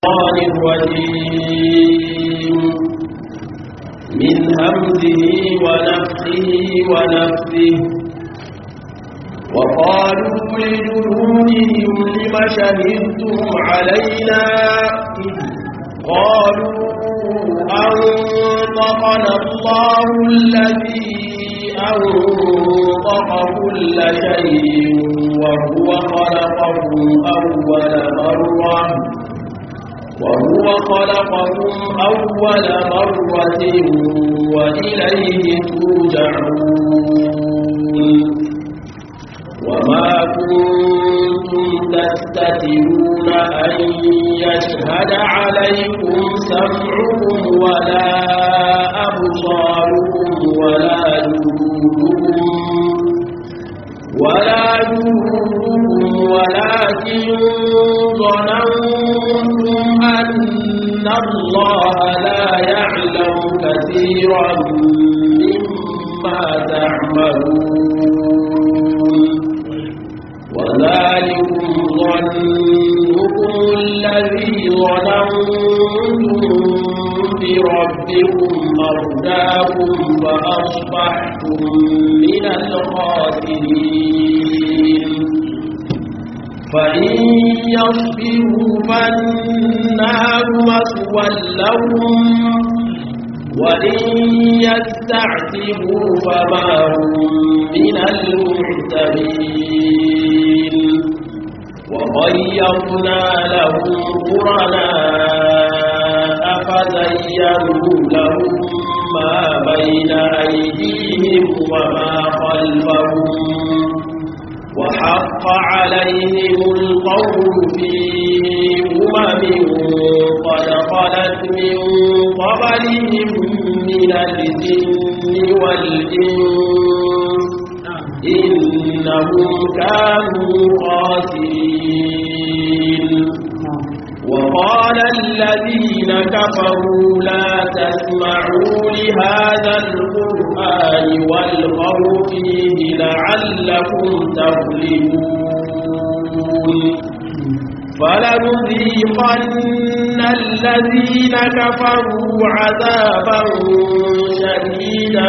الشيطان الرجيم من همزه ونفخه ونفثه وقالوا لجنودهم لم شهدتم علينا قالوا أنطقنا الله الذي أنطق كل شيء وهو خلقكم أول مرة وهو خلقكم أول مرة وإليه ترجعون وما كنتم تستترون أن يشهد عليكم سمعكم ولا أبصاركم ولا جلودكم ولا جلودكم ولكن ظننتم أن الله لا يعلم كثيرا مما تعملون وذلكم ظنكم الذي ظننتم بربكم أرداكم فأصبحتم من الخاسرين فإن يصبروا فالنار مسوى لهم وإن يستعتبوا فما هم من المعتبين وغيرنا لهم قرناء فزينوا لهم ما بين أيديهم وما خلفهم وحق عليهم القول في أمم قد خلت من قبلهم من الجن والإنس إنهم كانوا خاسرين وقال الذين كفروا لا تسمعوا لهذا القرآن والغوا فيه لعلكم تغلبون فلنذيقن الذين كفروا عذابا شديدا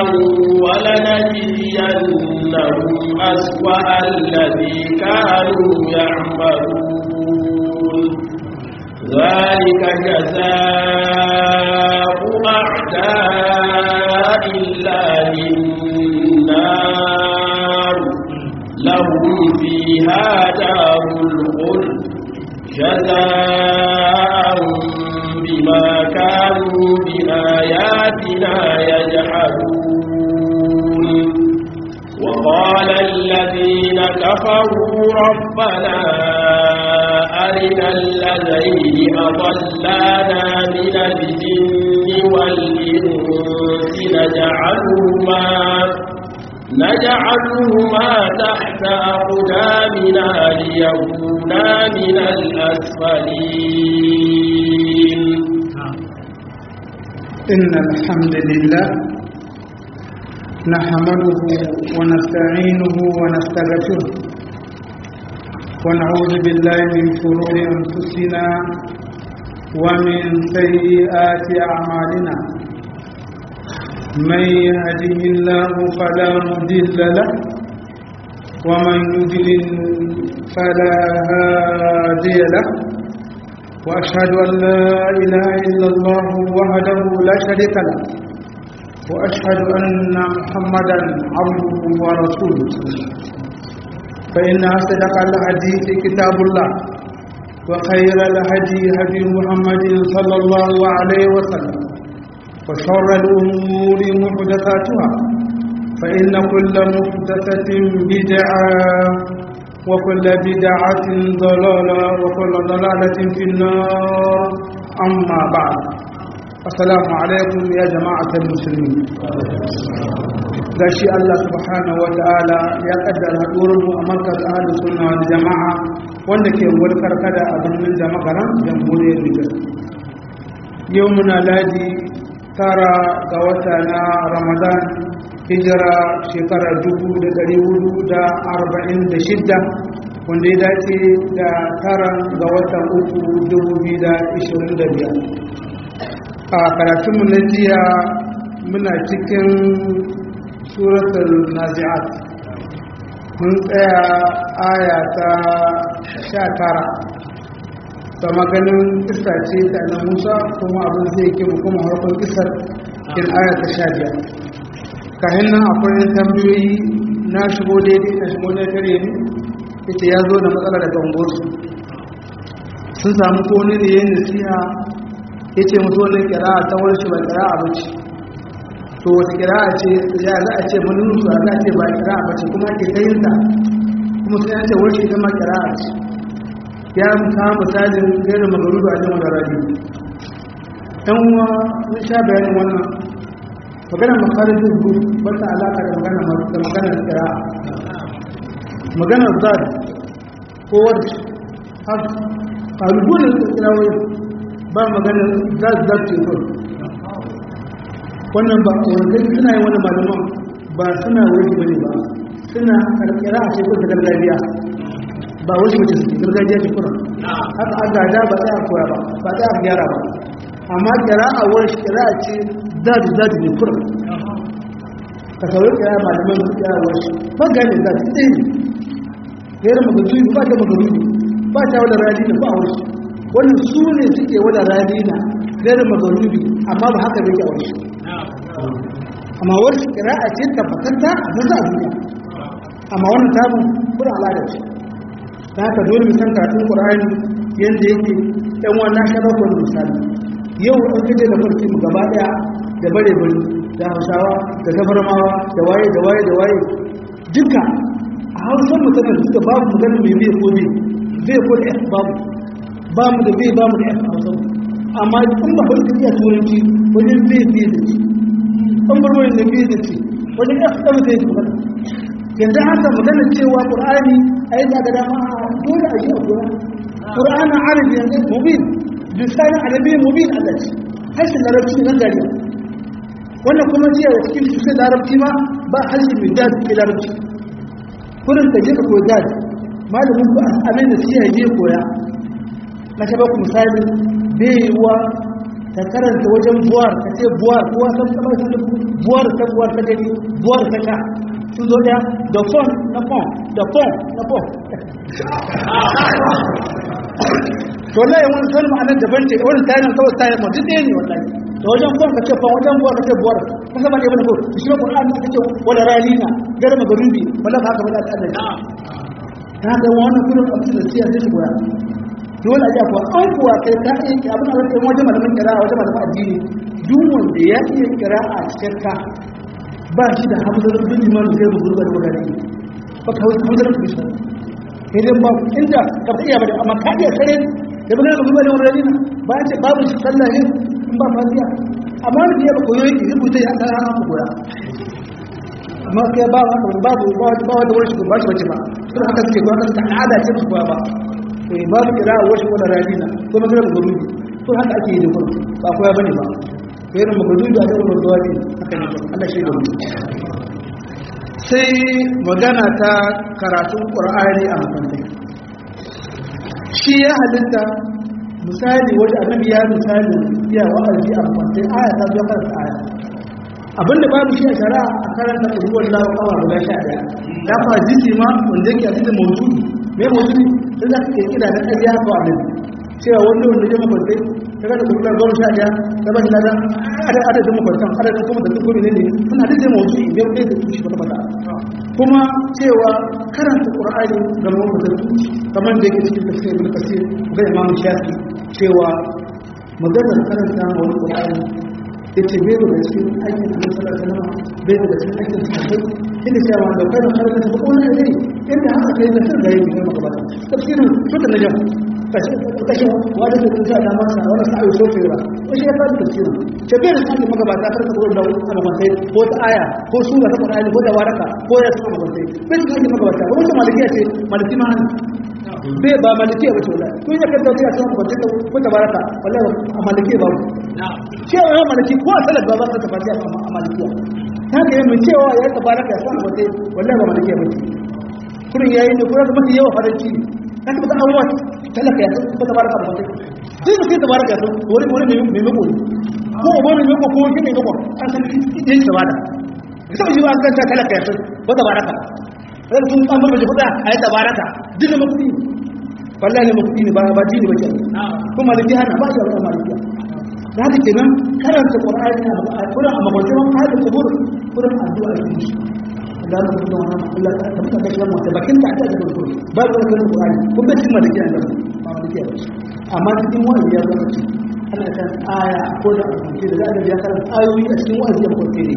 ولنجزينهم أسوأ الذي كانوا يعملون ذلك جزاء أعداء الله النار لهم فيها دار الخلد جزاء بما كانوا بآياتنا يجحدون وقال الذين كفروا ربنا أرنا الذين أضلانا من الجن والإنس نجعلهما نجعلهما تحت أقدامنا ليكونا من الأسفلين إن الحمد لله نحمده ونستعينه ونستغفره ونعوذ بالله من شرور أنفسنا ومن سيئات أعمالنا من يهده الله فلا مضل له ومن يضلل فلا هادي له وأشهد أن لا إله إلا الله وحده لا شريك له وأشهد أن محمدا عبده ورسوله فإن أصدق الحديث كتاب الله وخير الهدي هدي محمد صلى الله عليه وسلم وشر الأمور محدثاتها فإن كل محدثة بدعة وكل بدعة ضلالة وكل ضلالة في النار أما بعد السلام عليكم يا جماعة المسلمين gashi Allah subhanahu wa ta'ala ya kaddara haɗuwarmu a markaz ahalus sunna wal jama'a wanda ke warkar kada a birnin jama'aran jamhuriyar Nijar yau muna ladi tara ga wata na Ramadan hijira shekara 446 wanda ya dace da tara ga watan uku dubu biyu da ishirin da biyar a karatunmu na jiya muna cikin suratul nazi'at mun tsaya aya ta sha tara ta maganin kisa ce ta na musa kuma abin zai ke mu kuma harkar kisar cikin aya ta sha biyar kahin nan akwai tambayoyi na shigo daidai na shigo na tare ne ita ya zo da matsala daga unguwarsu sun samu kone da yin nasiha ya ce musu wani kira ta wani shi ba kira a bace to wata kira a ce ya za a ce manin su a za a ce ba kira a bace kuma ke kayin ta kuma sai an ce wani shi zama kira a ce ya ta misalin gairin magaru da ajiyar da rabi ɗan uwa sun sha bayanin wannan maganar makarar dubu wata alaƙa da maganar kira maganar zad ko wadda haka ƙalubunan da kirawai ba maganar zad zad ce kawai wannan ba wanda suna yi wani malaman ba suna wani bane ba suna karkira a shekul da gargajiya ba wani mace suke gargajiya ce kura haka an gada ba za a koya ba ba za a gyara ba amma kira a wani kira ce zad zad ne kura ka saurin kira malaman su kira wani ba gane zad ɗaya ne gaira magazuyi ba ta magazuyi ba ta wadda radina ba a wasu wannan su ne suke wadda radina gaira magazuyi amma ba haka bai a wasu amma wasu kira a ce tabbatatta a zaza a duniya amma wannan tabin kuna al'adar shi ta haka dole musan karatun ƙur'ani yadda yake ɗan wannan sharakon misali yau an kaje da farki mu gaba ɗaya da bare bare da hausawa da tafarmawa da waye da waye da waye duka a hausar mutanen suka babu maganin mai bai ko bai bai ko da f babu ba mu da bai ba mu da f a hausar amma in ba ba su iya turanci wajen bai bai da ci an bar wani da bai da ci wajen f ɗan zai su magana yanzu haka maganar cewa ƙur'ani a yi zaga dama a dole a yi a kura ƙur'anin arabi yanzu mubin lisanin arabi mubin allah ce harshen larabci nan gari wannan kuma jiya da cikin su sai larabci ma ba harshen mai daji ke larabci kudin ka je ka koyi daji malamin ku amin da siya je koya na ta baku misali bai yiwuwa ta karanta wajen buwar ka ce buwar kuwa san sama su da buwar ta buwar ta gani buwar ta ka sun zo daya da fon na fon da fon na fon to wallahi wani sanin ma'anar daban ce wani tayin kawai tayin ma duk ɗaya ne wallahi da wajen fon ka ce fon wajen buwar ka ce buwar ka sama ne wani ko shi ne qur'ani ka ce wala ralina garma garubi wala haka wala ta Allah ta haka wannan kullum abin da siya sai goya dole a ji akwai an kuwa kai ta iya ki abin da wani wajen malamin kira wajen malamin addini duk wanda ya iya kira a cikin ka ba shi da hamzar bin liman zai rubu da wadari ba ka wasu hamzar bin shi sai dai ba inda ka fi iya ba da amma ka iya sare da bin rubu da wadari na ba ce babu shi sallah ne in ba fasiya amma wani da ya ba koyo yake rubuta ya ta hana ku goya amma kai ba babu ba wanda wani shi ba shi bace ba sun haka suke goya kan ta al'ada ce su goya ba to babu kira a wasu wani radina ko magana da gurubi to haka ake yi da gurubi ba koya bane ba irin magana da da gurubi wani haka ne Allah shi da mu sai magana ta karatun qur'ani a makarantai shi ya halitta misali wajen annabi ya misali ya wa'azi a makarantai aya ta zo karanta aya abinda babu shi a shari'a a karanta ruwan lawa kawa guda sha ɗaya da fa jisi ma wanda yake a cikin mawdu'i me mawdu'i sai za ka ke kira da ƙarya ko abin cewa wanda wanda ya makwantai ta gada kuma goma sha ɗaya ta ba shi lada adadin makwantan adadin kuma da duk gobe ne ne suna da mawdu'i ne wanda da tushe wata mata kuma cewa karanta qur'ani ga mamakwatantu kamar da yake cikin tafsir ibn kasir ga imam shafi cewa maganar karanta wani qur'ani yace bai da cikin aikin da sallallahu alaihi wasallam bai da cikin aikin sahabbai inda cewa da kai har da ko ne ne inda haka kai da sun gari ne maka ba tafsirin suka naja kashi kashi wanda da kuka da masa wala sai so fira ko shi ya fara tafsirin ce bai da cikin maka ba ta farka ko da amamantai ko ta aya ko sura ta Qur'ani ko da waraka ko ya sama amamantai bai da cikin maka ba ta wannan malikiya ce maliki ma bai ba malikiya ba ce wallahi kun ya kanta ta sama ko ta ko ta baraka wallahi a malikiya ba cewa ya malaki ko a salar ba za ta tafi a malikiya ta ka yi mai cewa ya tafi raka ya sa wata wallahi ba malikiya ba kurin yayi ne kurin da mafi yawa faranci ne ka ta baka abuwa talaka ya san ko tabaraka ba sai sai da sai tabaraka ya san wani wani mai mai mako ko uba mai mako ko shi mai mako an san yin tabada sai shi ba an san talaka ya san ko tabaraka sai sun an bar mace kuɗa a yi tabaraka duk da makuɗi wallahi ne makuɗi ne ba ba dini ba ke kuma maliki hana ba ya ba maliki da haka kenan karanta qur'ani a kullum a mabautan hadin kubur kullum addu'a ne da Allah subhanahu wa ta'ala Allah ta tabbata da shi mu bakin ta ta da kubur ba da wannan qur'ani kun ga cikin maliki Allah ba maliki ba amma cikin wani ya zama ci ana kan aya ko da abinci da Allah ya karanta ayoyi a cikin wa'azi da kurke ne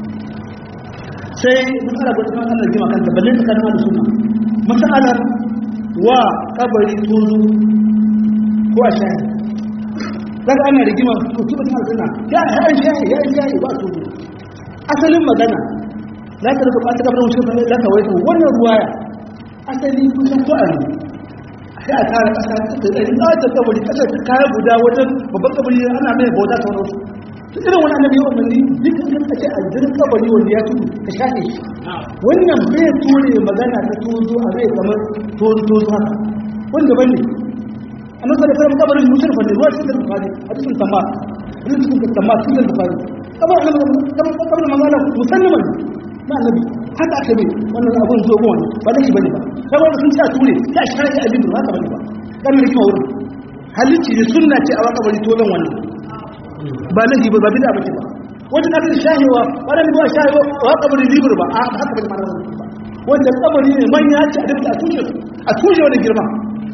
sai matsala ga tsakan Allah jima kanta balle ta kalma da sunna matsalar wa kabari tuzu ko a shahi daga ana rigima to tuba ta sunna ya an shahi ya shahi ba tuzu asalin magana la ta rubuta ta kabarin shi fa la ta waito wannan ruwaya asali kusan ko a sai a tara kasa ta tsaye ta kabari kasa ta kaya guda wajen babban kabari ana mai bauta ta wani irin wani annabi ya umarni duk in ka ce aljirin kabari wanda ya tudu ka shafe shi wannan bai ture magana ta tozo a zai kamar tozo tozo haka wanda bane annabi sallallahu alaihi wasallam kabarin mushrifa ne ruwa cikin bukhari a cikin tamma a cikin tamma cikin bukhari kabar annabi kabar kabar magana musalliman na annabi haka aka bi wannan abun zo go wannan ba dai bane ba kabar sun sa ture ya shari'a abin haka bane ba kan ne kuma wurin halicci ne sunna ce a wakabari tozon wannan ba lahi ba bida bace ba wanda aka shahiwa wannan ba shahiwa wa kabarin libur ba a haka bane mana ba wanda kabari ne manya ce a dabta a tushe a tushe wani girma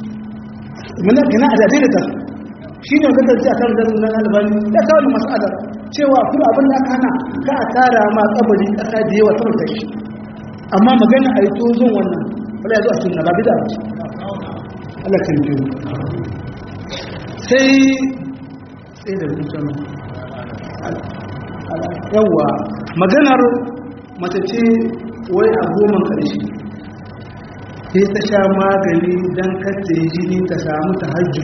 muna kana a dade da shi ne ga dace akan da nan albani da kawo da mas'ala cewa kuma abin da aka hana ka a tara ma kabari kasa da yawa sama da shi amma magana a yi tozon wannan wala ya zo a sunna ba bida bace Allah kan ji sai sai da mutum yawa maganar mace ce wai a goma ƙarshe sai ta sha magani don kacce jini ta samu ta hajji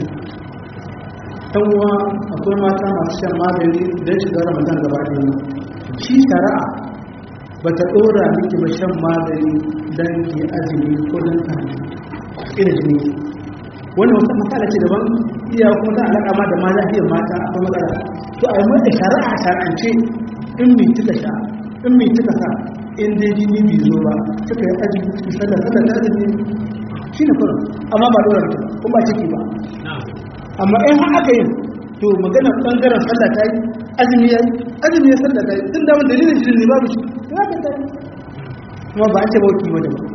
uwa akwai mata masu shan magani don shiga ramadan gaba ɗaya shi shari'a ba ta ɗora miki ba shan magani don ke azumi ko don ta ina jini wannan wata matsala ce daban iya kuma ta alaƙa ma da ma lafiyar mata akwai matsala to a yi mata shari'a shar'ance in mai cika sha in mai cika sa in dai jini bai zo ba suka yi aji cikin sallar sallar da azumi shi ne kuma amma ba dora mutum kuma ba ciki ba amma in har aka yi to magana bangaren sallah ta yi azumi ya yi azumi ya sallah ta yi tun da wani dalilin jini ne babu shi ya ka ta yi kuma ba a ce ba wakil wani ba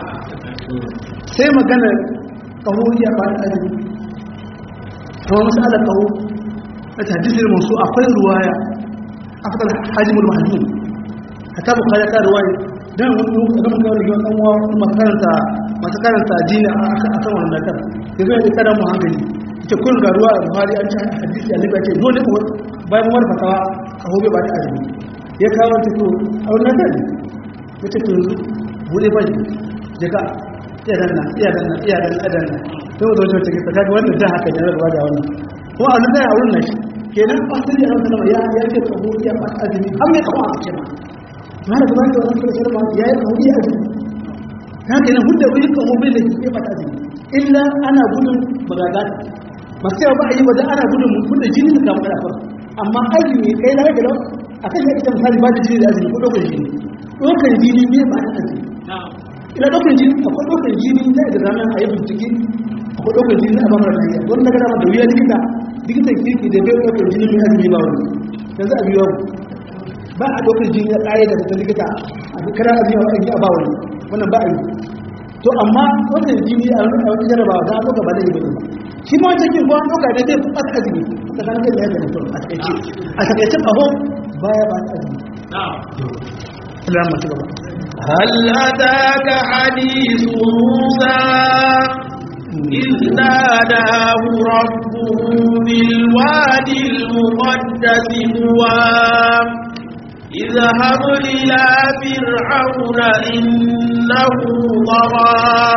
sai magana kawo ya ba da azumi kuma masu ala kawo na tajisir musu akwai ruwaya a fitar hajjimul mahajjum a ta bukari ta ruwaya don wani ga mun kawo rigiyon ɗanwa makaranta masu karanta jini a kan wannan dakar da zai yi kada mu hankali ita kun ga ruwa a buhari an ci hadisi a libya ce dole ko bayan wani fatawa ka hobe ba da azumi ya kawo ta to a wannan dakar ya ce to bude bai jika iya danna iya danna iya danna iya danna sai wata wata take tsaka wannan da haka ne ruwa da wannan kuma a nan a wurin nan kenan asali a wannan ya ya ce tsaho ya ba azumi har ya kawo a cikin ma da kuma da wannan sai ba ya yi kawo ya azumi haka ne hudda wani kawo bai da ya ba azumi illa ana gudun bagaga ba sai ba a yi wajen ana gudun mun da jini da kamar da amma azumi kai na da a kan ita misali ba da jini da azumi ko dokar jini dokar jini ne ba da azumi ina ɗaukar jini akwai ɗaukar jini na da ranar a yi bincike akwai ɗaukar jini a bamar lafiya wani daga dama da wuya likita likitan kirki da bai ɗaukar jini mai azumi ba wani yanzu a biyu ba a ɗaukar jini a ƙa'ida da ta likita a kira azumi a wani a ba wani wannan ba a yi to amma ɗaukar jini a wani jarabawa za a ɗauka ba da yi ba shi ma wancan kin kuwa ɗauka da zai ɓata azumi ta kan kai da ya zama a takaice a takaice ƙaho baya ba ta azumi. Allah masu gaba. هل أتاك حديث موسى إذ ناداه ربه بالوادي المقدس طوى اذهب إلى فرعون إنه طغى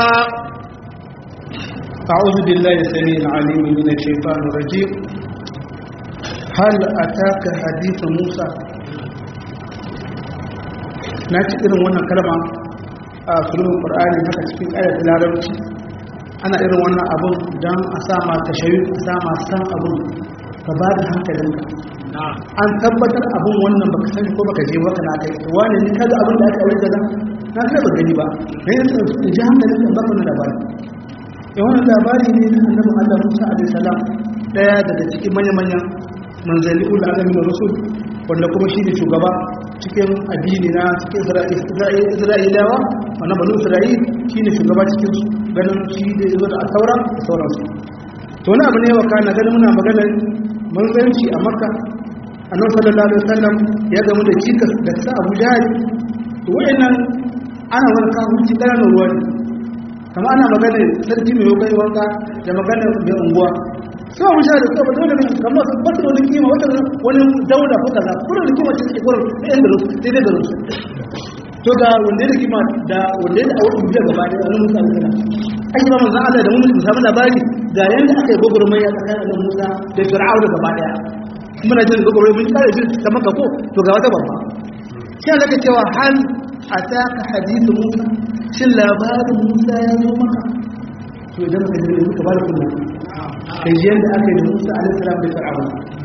أعوذ بالله السميع العليم من الشيطان الرجيم هل أتاك حديث موسى na ci irin wannan kalma a sulhun qur'ani haka cikin ayat larabci ana irin wannan abun dan a sa ma tashawi a sa ma san abun ka ba da hankalinka an tabbatar abun wannan baka sani ko baka je baka na kai wani ne kaga abin da aka aure da na kada ba gani ba ne ya ji hankalinka ba ka labari ya wannan labari ne na annabi Allah Musa alaihi salam daya daga cikin manya-manyan manzanni ul alamin rasul wanda kuma shi ne shugaba cikin addini na cikin isra'ilawa wannan banu isra'il shi ne shugaba cikin su ganin shi da zo da taura da sauransu to wani abu ne wa kana ganin muna maganar manzanci a makka annabi sallallahu alaihi wasallam ya gamu da cikas da sa abu jahil to wayannan ana wani kafirci ƙananan ruwa ne kama ana maganar sarki mai yokai wanka da maganar mai unguwa sai mu sha da su ba dole ne kamar su ba su da wani kima wata wani daula ko kaza kuma da kima ce take gurin da yan garin sai dai garin to ga wanda da kima da wanda da awon biya gaba da annabi Musa alaihi salam ai ba manzon Allah da mun mu samu labari ga yanda aka yi gogurmai ya tsakanin annabi Musa da Fir'auna gaba daya kuma na jin gogurmai mun kare jin ta maka ko to ga wata babba sai Allah ke cewa hal ataka hadithu Musa shin labarin Musa ya zo maka to idan ka ji ka ba da kullum kai ji yadda aka yi da musa alaihissalam da fir'aun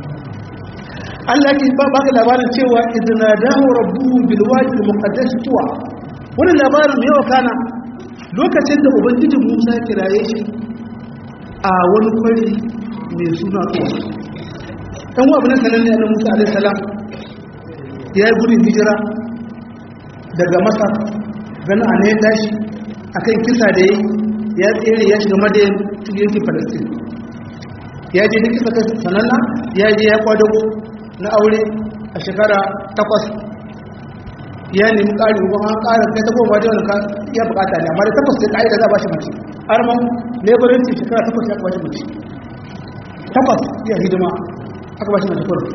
Allah ke ba baka labarin cewa idna dahu rabbuhu bil wadi al muqaddas tuwa wannan labarin ne kana lokacin da ubangijin Musa ya kiraye shi a wani kwari mai suna tuwa dan wa abin sanan ne annabi Musa alaihissalam ya yi gudun hijira daga Masar ganin a ne ya tashi akan kisa da yayi ya tsere ya shiga madayin cikin yankin Palestine ya je duk kisa kai sananna ya je ya kwadago na aure a shekara takwas ya nemi ƙari ko an ƙara kai ta goma da wani ya bukata ne amma da takwas sai ƙa'ida za a bashi mace arman laboranci shekara takwas ya bashi mace takwas ya hidima aka bashi mace kurum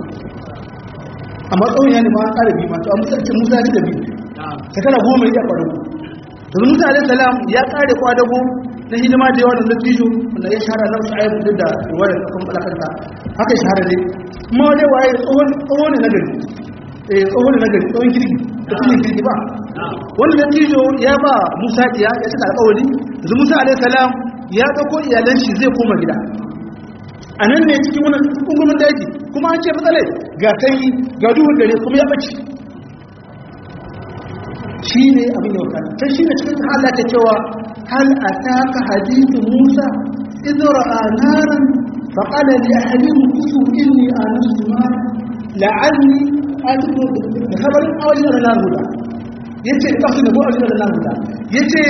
amma tsawon ya nemi an ƙara biyu masu a musa musa ya ci da biyu shekara goma ya kwadago yanzu musa alaihi salam ya ƙare kwadago na hidima da yawa da natijo wanda ya shahara na wasu ayyukan duk da ruwayar kan balakanta haka shahara ne kuma wani waye tsohon ne na gari eh tsohon ne na gari tsohon kirki da kuma kirki ba wanda natijo ya ba musa ya ya cika alƙawari yanzu musa alaihi salam ya ɗauko iyalan shi zai koma gida a nan ne cikin wani kungumin daji kuma an ce matsalai ga sanyi ga duhun dare kuma ya ɓace shi ne abin da wakana ta shi ne cikin Allah ta cewa hal ataka hadithu Musa idh ra'a naran fa qala li ahlihi kusu inni anastu ma la'alli atiku da khabarin awli da nar huda yace kafin da awli da nar huda yace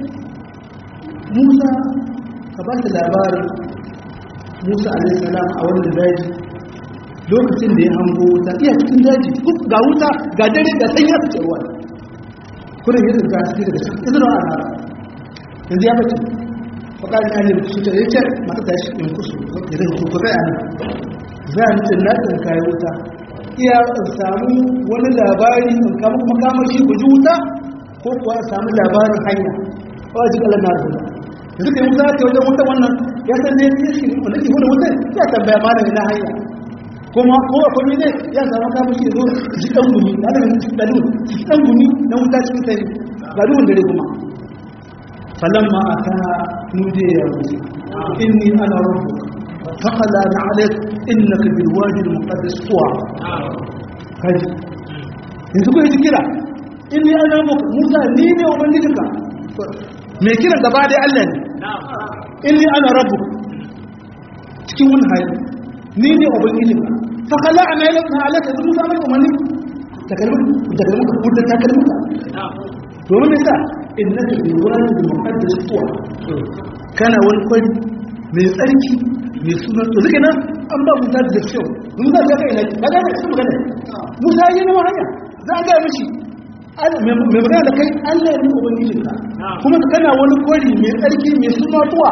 Musa ka ba ta labarin Musa alaihi salam a wannan daji lokacin da ya hango wuta iya cikin daji ga wuta ga dare ga sanya ta ce ruwa kurin yin ga su daga cikin izinin a nara yanzu ya bace faƙarin ya nemi su ta yi ce mata ta shi in kusu da zai su ku zai a nan za a nufin na ɗin kayan wuta iya samu wani labari in kama makamashi ku ji wuta ko kuwa a samu labarin hanya ko a ji ƙalar na rubuta yanzu ka yi wuta ta wajen wuta wannan ya san ne ya shi wanda ke wani wuta ya tambaya ma da ina hanya kuma kowa kwami ne ya zama kama shi zo ji ɗan gumi na da ɗalu ji ɗan gumi na wuta cikin sani ga duhun dare kuma falon ma a ta nuje ya wuce inni ana rabu faƙala na alaik inna ka bil wadi da muqaddas tuwa kaji yanzu ko yi kira inni ana rabu musa ni ne ubangijinka mai kira gaba dai allah ne inni ana rabu cikin wani hali ni ne ubangijin ka fa kala ana yi na alaka da musa mai umarni da kalmar da kalmar ka kudin ta kalmar ka domin nisa in na tafi wani da muqaddas tuwa kana wani kwari mai tsarki mai suna to zuke nan an ba musa da zafiyo musa ya kai na ba ga su magana musa yi na hanya za a gaya mishi mai magana da kai allah ne ubangijin ka kuma kana wani kwari mai tsarki mai suna tuwa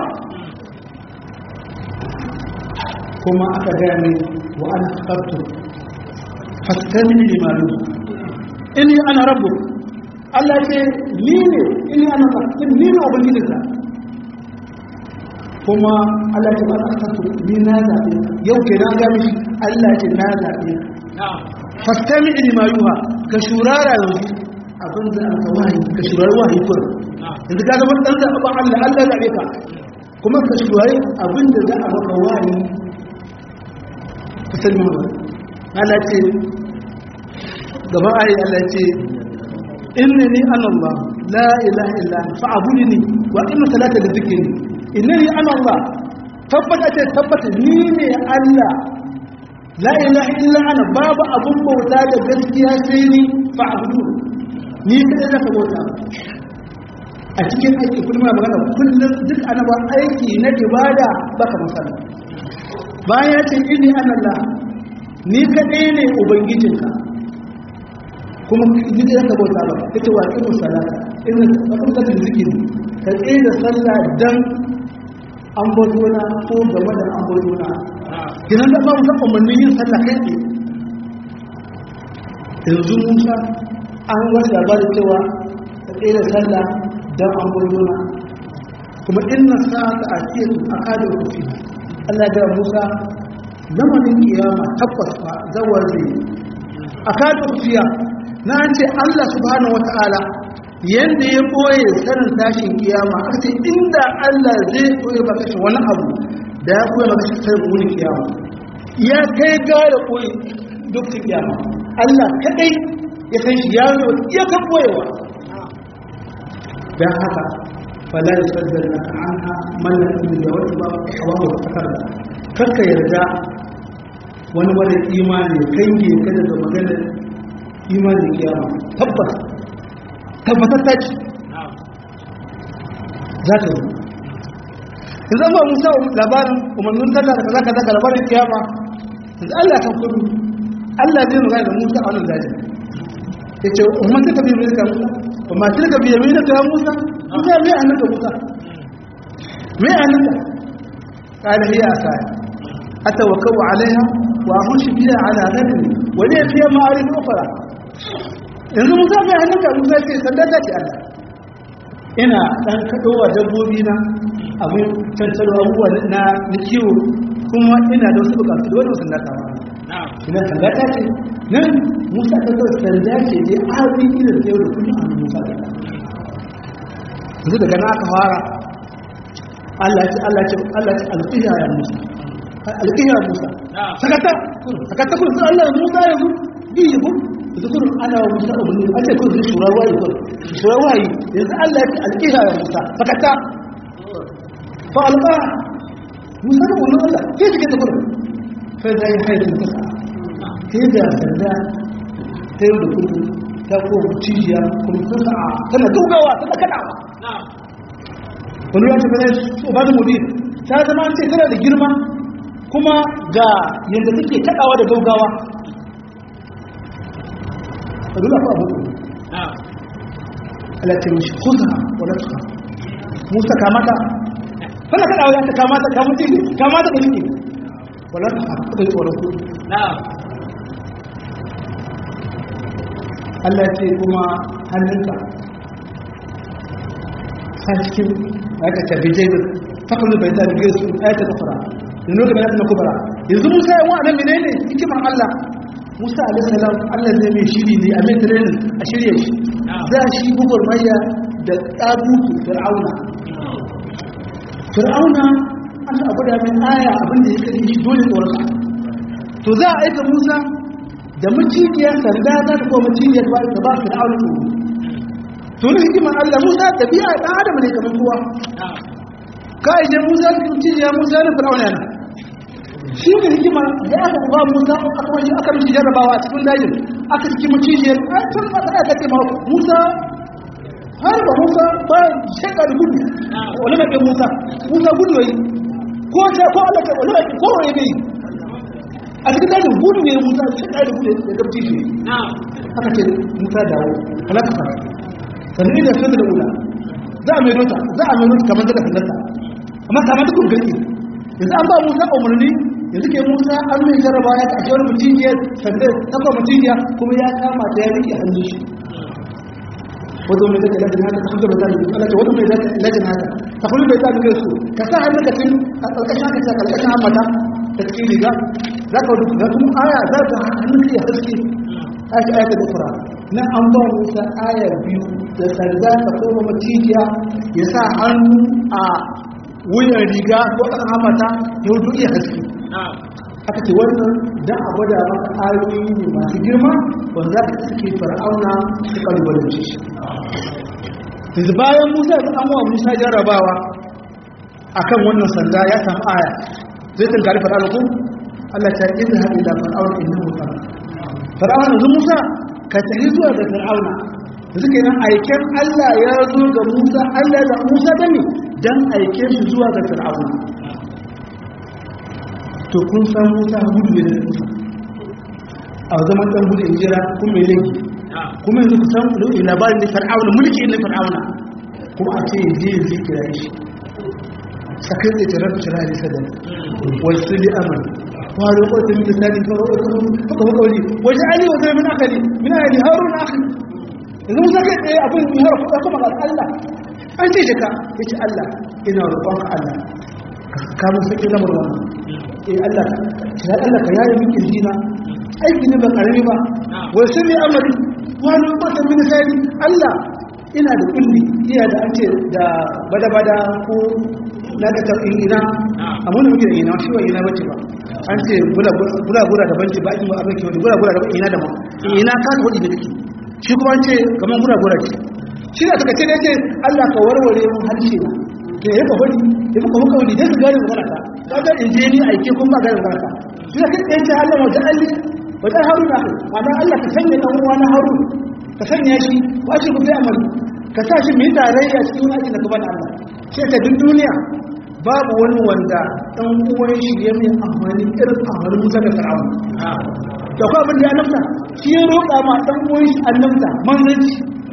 kuma aka gaya mai wa an tsartu fastamin limanu ini ana rabu Allah ce ni ne ini ana tsarkin ni ne ubangijinka kuma Allah ce ba tsartu ni na zaɓe yau ke na gami shi Allah ce na zaɓe fastamin limanu ka shurara yanzu abin da aka wahayi ka shurara wahayi kurin yanzu ka zama dan zaɓa Allah Allah zaɓe ka kuma ka shuwaye abin da za a maka wani ka sani mu Allah ce gaba ayi Allah ce innani ana Allah la ilaha illa anta fa'budni wa aqim salata li dhikri innani ana Allah tabbata ce tabbata ni ne Allah la ilaha illa ana babu abun bauta da gaskiya sai ni fa'budu ni kadai zaka bauta a cikin aiki kullum na magana kullum duk ana ba aiki na ibada baka masana bayan ya ce inni ana Allah ni kadai ne ubangijinka kuma duk yadda bauta ba ita wa irin salata irin abin da zikiri ka tsaye da sallah dan an bauta ko game da an bauta gidan da babu san umarnin yin sallah kai ne yanzu musa an wani labarin cewa ka tsaye da sallah dan an bauta kuma inna sa'ata atiyatu akadu fi Allah da Musa zamanin kiyama tabbas fa zawar zai akadu fiya na an ce Allah subhanahu wata'ala yanda ya boye sanin tashin kiyama aka ce inda Allah zai boye baka shi wani abu da ya boye baka shi sai wani kiyama ya kai gara boye duk kiyama Allah kadai ya san shi ya zo ya kan boyewa dan haka fala yasaddana anha man la yu'minu wa ba hawa takarda karka yarda wani wani imani kange ka daga maganar imanin kiyama tabbas tabbatar ta ce za ta zo in zama musa labarin umarnin sallah da kaza kaza ga labarin kiyama yanzu allah kan kudu allah zai magana da musa a wannan dajin ya ce umar ta tafi mai musa umar ta tafi mai da musa musa mai hannun da musa mai hannun da قال هي أسايا أتوكل عليها وأخش بها على غنمي ولي فيها معارف أخرى yanzu musa mai hannunka musa ce sandata ce allah ina ɗan kaɗowa dabbobi na abin cancar abubuwa na na kiwo kuma ina da wasu bukatu da wani sandata ba ina sandata ce nan musa ta kawai sanda ce ne abin ina da yau da kuma a musa da yanzu daga na aka fara Allah ce Allah ce Allah ce alƙiya ya musa alƙiya musa sakata sakata kun sai Allah musa yanzu bi ku zukurun ana wa musa umarni a ce kun shura wayi kun shura wayi yanzu Allah ya ce alƙiha ya musa fakata fa alƙa musa da wannan Allah ke take ta gurin fa da yi haidin ta sa ke da sanda ta yau da kullum ta ko cijiya kuma ta sa tana gaugawa tana kadawa wani ya ce bane so ba da mudir ta zama ce tana da girma kuma ga yadda take kadawa da gaugawa dole fa abu Allah ce mishi khudha wa la tukha Musa kamata kana kada waya ta kamata ka mutum kamata ka nike wala ta ka yi tsoron ku Allah ce kuma hannunka a cikin aka tafi jebir fakulun bai ta bigir su ayata ta fara yanzu da bayan na kubara yanzu musa yawan wa'anan menene hikimar Allah musa alaihissalam allah zai mai shiri ne a mai training a shirya shi za shi gugur maya da ɗabutu fir'auna fir'auna an abu da mai aya abinda ya kare shi dole tsoron to za a aika musa da macijiyar sanda za ta kuma macijiyar ba da ba fir'auna tsoro to ne hikimar allah musa tafiya ɗan adam ne kamar kowa ka ije musa macijiyar musa ne fir'auna yana shi ne hikima da aka ba musa aka wani aka mishi jarrabawa a cikin dajin aka cikin macijiyar a tun ba ta aka ce ma musa har ba musa ba shaka da gudu wani mai musa musa gudu yi ko ta ko ala ta wani mai ko wani bai a cikin dajin gudu ne musa shaka da gudu da gabci shi aka ce musa dawo halaka fara sannan da sun da ula za a mai rota za a mai rota kamar daga sanarta amma kamar da kun gani yanzu an ba musa umarni yanzu ke musa an mai jarraba ya kashe wani mutumiya sanda takwa mutumiya kuma ya kama ta ya rike hannun shi wadda mai zaka lajin haka ta kuma bai zaka lajin wadda mai zaka lajin haka ta kuma bai zaka su ka sa hannun ka tun a ƙarƙashin haka ta ƙarƙashin hammata ta cikin riga za ka wadda ga kuma aya za ka hannun kai haske a shi ayata da fura na an ba musa aya biyu da sanda ka koma macijiya ya sa hannu a wuyan riga ko kan hamata ya wuce iya haske aka ce wannan dan a gwada maka ayoyi ne masu girma wanda za ka suke fir'auna su kalubalance shi yanzu bayan musa da an wa musa jarrabawa akan wannan sanda ya samu aya zai tunkari fir'auna ko Allah ta yi da haɗe da fir'auna inda musa fir'auna yanzu musa ka tafi zuwa da fir'auna da suke nan aiken Allah ya zo ga musa Allah da musa da ne dan aike shi zuwa ga fir'auna to kun san musa gudu ne da musa a zaman dan gudu jira kun mai laifi kuma yanzu ku san labarin da fir'auna mulki ne fir'auna kuma a ce je je kira shi sakai da tirar kira ne sadan wasu li amal wani kwata min lisani fa haka hukawli waje ali wa zai min akali min ali harun akhi yanzu musa kai tsaye abin yi har kuɗa kuma ga Allah an ce jika ya ce Allah ina roƙon ka Allah ka kamun sake lamar wannan eh Allah ka Allah ka yaye min kirjina aiki ne ba karami ba wai sun yi amari wani kwata min lisani Allah ina da kulli iya da an ce da bada-bada ko na da tafi ina amma da muke da ina shi wa ina bace ba an ce gura-gura da banci ba ake ba abin kyau gura-gura da ina da ma ina ka ta hudu da take shi kuma an ce kamar gura-gura ce shi da suka ce da ce Allah ka warware mun harshe na ke ya ka hudu ya fuka muka hudu dai su gane magana ta ka ga in je ni aike kun ba gane magana ta shi da kai ce Allah wajen alli wajen haruna ma'ana Allah ka sanya dan uwa na haruna ka sanya shi wace ku sai amali ka sa shi mai tarayya cikin aikin da gaban Allah ce ta duk duniya babu wani wanda ɗan uwan shi ya mai amfani irin amfanin musa da fir'aun da kuma abin da ya nafta shi ya roƙa ma ɗan uwan shi annabta manzanci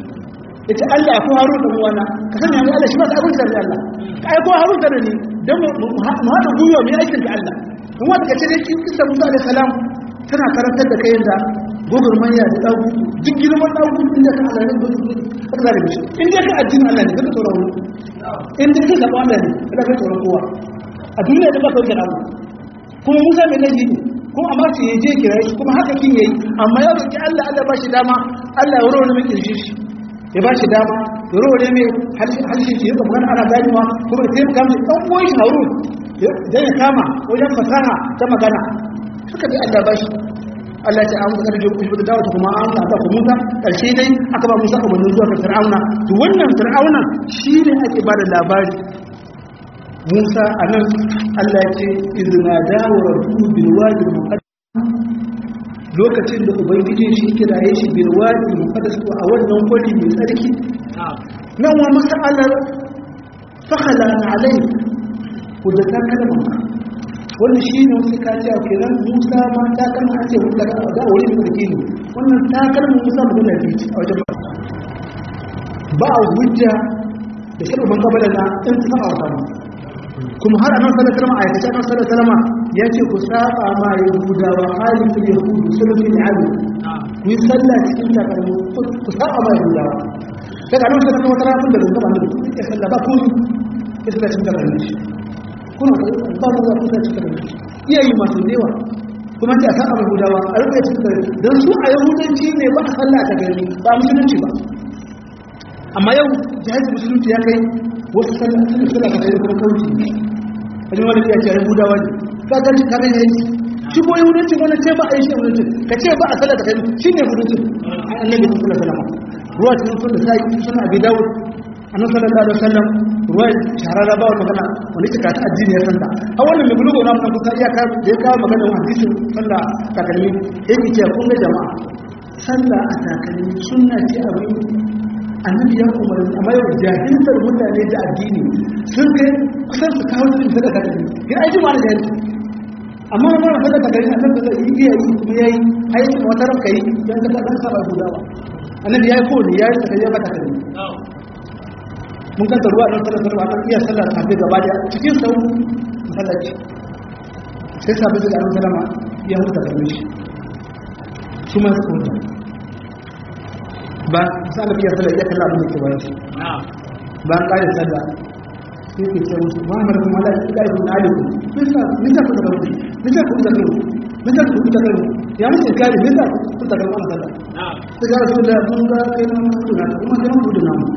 ya ce Allah ko haru da uwana ka sanya mai Allah shi ba ta abin da Allah ka aiko haru da ni don mu haɗa gwiwa mai aikin da Allah in wata ka ce dai kisa musa alaihi salam tana karantar da kayan da gogar manya da ɗagu duk girman ɗagu inda ka alarin da ka zare mishi inda ka addinin Allah ne ka tsoron wani inda ka zaɓa Allah ne ka ka tsoron kowa a duniya da ba ka wuce Allah kuma Musa mai laifi ne kuma amma ce ya je kira shi kuma haka kin yayi amma ya roki Allah Allah ba shi dama Allah ya wurare mai kirshi shi ya ba shi dama ya wurare mai harshen shi ya zama ana ganewa kuma ya taimaka mai ɗan uwan shi Harun dan ya kama wajen fasaha ta magana suka bi Allah ba shi Allah ta amsa da ku da dawo kuma an ta ku Musa karshe dai aka ba Musa umarni zuwa ga Fir'auna to wannan Fir'auna shine ake ba da labari Musa anan Allah ya ce izna dawo rabbu bil wadi muqaddas lokacin da ubangiji shi kiraye shi bil wadi muqaddas ko a wannan kwari mai tsarki nan wa masalar fakhala alai ku da ta kalma wani shi ne wasu kaci a kenan musa ma ta kalma ake wuta da wuri da sarki ne wannan ta kalma musa mu gana bici a wajen ba a hujja da shi ban kabala na in ta a wata kuma har anan sallallahu alaihi wasallam aikace anan sallallahu alaihi wasallam ya ce ku saba ma yahudawa halin da yahudu sulhu ne alu ku yi sallah cikin takalmu ku saba ma yahudawa daga nan sai kuma tarafin da gaba ne ya sallah ba ku ya sallah cikin takalmu kuna ba mu za ku sa cikin iyayi masu dewa kuma ce a san abu gudawa a rufe cikin gari don su a yahudanci ne ba a sallah ta gari ba a musulunci ba amma yau jihar musulunci ya kai wasu sallah sun sallah ta gari kuma kauci a jima da ya ce yahudawa ne ka gan shi kare yayi shi ko yahudanci wani ce ba a yi shi yahudanci ka ce ba a sallah ta gari shi ne yahudanci annabi sallallahu alaihi wasallam ruwa cikin sunna sai sunna abi dawud annabi sallallahu alaihi wasallam ruwa shahararra ba magana wani cika ta addini ya santa a wannan mai bulugo na mun kusa iya ka da ya kawo magana wa hadisin sallah takalmi yake ce kun ga jama'a sallah a takalmi sunna ce abin annabi ya umarni amma yau jahiltar mutane da addini sun kai kusan su kawo cikin sadaka da ya aiki ma da jahilci amma na mara sadaka gari annabi zai yi iya yi kuma ya yi aiki wata ranka yi don ka ɗan saba gudawa annabi ya yi kowane ya yi takalmi ya ba takalmi mun kanta ruwa don sallar sallar akan iya sallar tafi gaba da cikin sau masallaci sai sabi da ɗan salama ya huta da mishi su ma suka huta ba sallar iya sallar ya kalla abin da ke bayan shi ba an ƙare sallah sai ke ce musu ba mara kuma ala ya ƙare kuma aliku nisa ku da rauni nisa ku da rauni misa ku ta kalmu ya mutu kare misa ku ta kalmu Allah sai ga rasul da mun ga kai nan mutu na kuma sai mutu na mu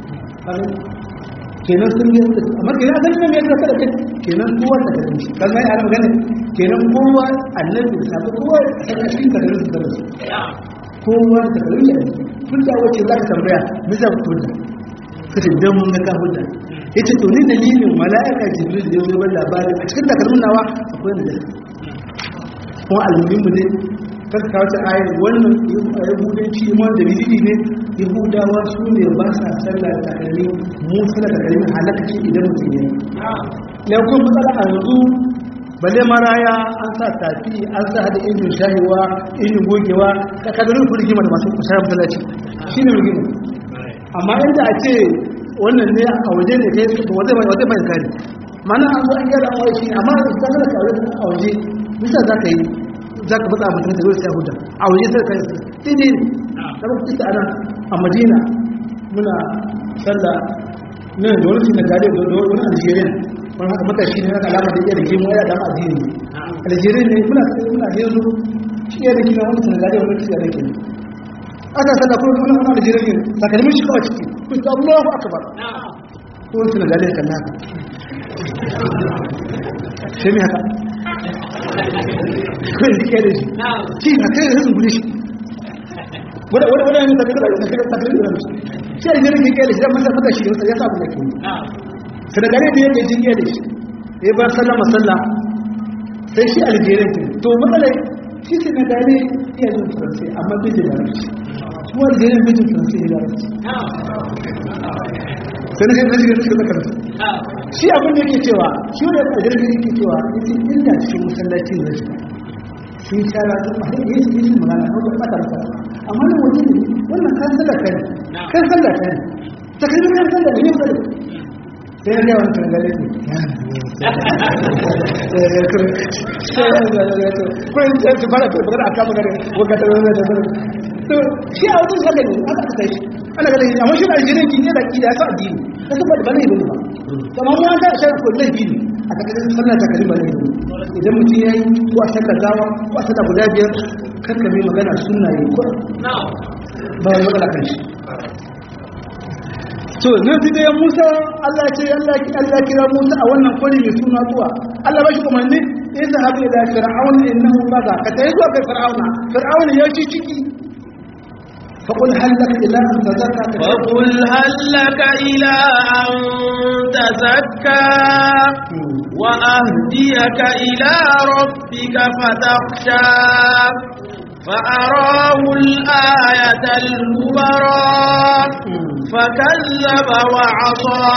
kenan sun yi amma kenan azan ne mai zaka da kai kenan kowa da kai shi kan mai ana magana kenan kowa annabi da sabu kowa a cikin da kai da su kowa da kai da kun da wace zaka tambaya misa ku da kace dan mun ga ka hujja yace to ni dalilin mala'ika jibril da yazo ban labari a cikin takalmin nawa akwai ne ko almuhimmu ne kan kawo ta ayar wannan yahudanci iman da dalili ne yahudawa su ne ba sa sallah da takalmi mu sallah da takalmi halaka ce idan mutum ya yi kuma matsala a yanzu balle maraya an sa tafi an sa hada injin shahiwa injin gogewa ka kadarin ku rigima da masu kusa masallaci shine rigima amma inda a ce wannan ne a waje ne kai su waje bai waje bai kare mana an zo an gyara an wai shi amma da ka ga kawai a waje bisa za ka yi za ka bada mutum da zai huda a waje sai ka yi sai ne da ba ku ana a Madina muna sallah ne da wani shi na gare da wani Algeria wani haka matashi ne haka alama da iya da gemu ya da addini Algeria ne muna muna yanzu shi ya da kina wani Senegal wani shi ya da kina aka sallah kuma muna muna Algeria ne takalmin shi kawai ciki kuta Allahu akbar ko wani suna gale kan naka sai mai haka kai da kere shi shi na kai da sun gure shi wani wani wani yanzu takalmin da takalmin da takalmin da shi a jirin ke kere shi dan masa fata shi ya sa abu da ke suna gale da yake jin kere shi ya ba sallah masalla sai shi algeria ke to matsalai shi suna gale iya jin faransai amma bai da larabci kuma algeria bai jin faransai ya larabci sai na kai shiga cikin zakar shi abin da yake cewa shi wanda ya jirgin yake cewa yace inda cikin masallaci ne shi sun shara sun ma yi yi yi magana ko ba ta masa amma ne waje ne wannan kan sallah kai kan sallah kai ta kai kan sallah ne ba sai na ga wannan tangale ne ko in sai su fara fara aka magana ko ka tabbata da to shi a wajen sallah ne aka kai shi ana ga laifi amma shi da aljirin ki ne da ki da ya sa addini ta saboda ba ne ba kamar mu an ta shi ko laifi ne a takardar sallah ta kalima ne idan mutum ya yi ko a shakka gawa ko a shakka guda biyar kakka mai magana sunna ne ko ba ya magana kan shi to nan fi da Musa Allah ce Allah ki Allah kira Musa a wannan kwari mai suna zuwa Allah ba shi umarni in zahabi ila fir'auna innahu baga ka tayi zuwa ga fir'auna fir'auna ya ci ciki فقل هل لك إلى أن تزكى فقل هل لك إلى أن تزكى وأهديك إلى ربك فتخشى فأراه الآية الكبرى فكذب وعصى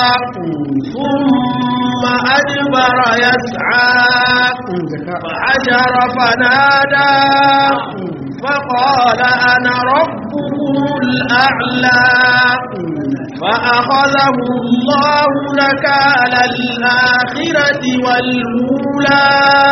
ثم أدبر يسعى فحجر فنادى فقال أنا ربكم الأعلى فأخذه الله نكال الآخرة والأولى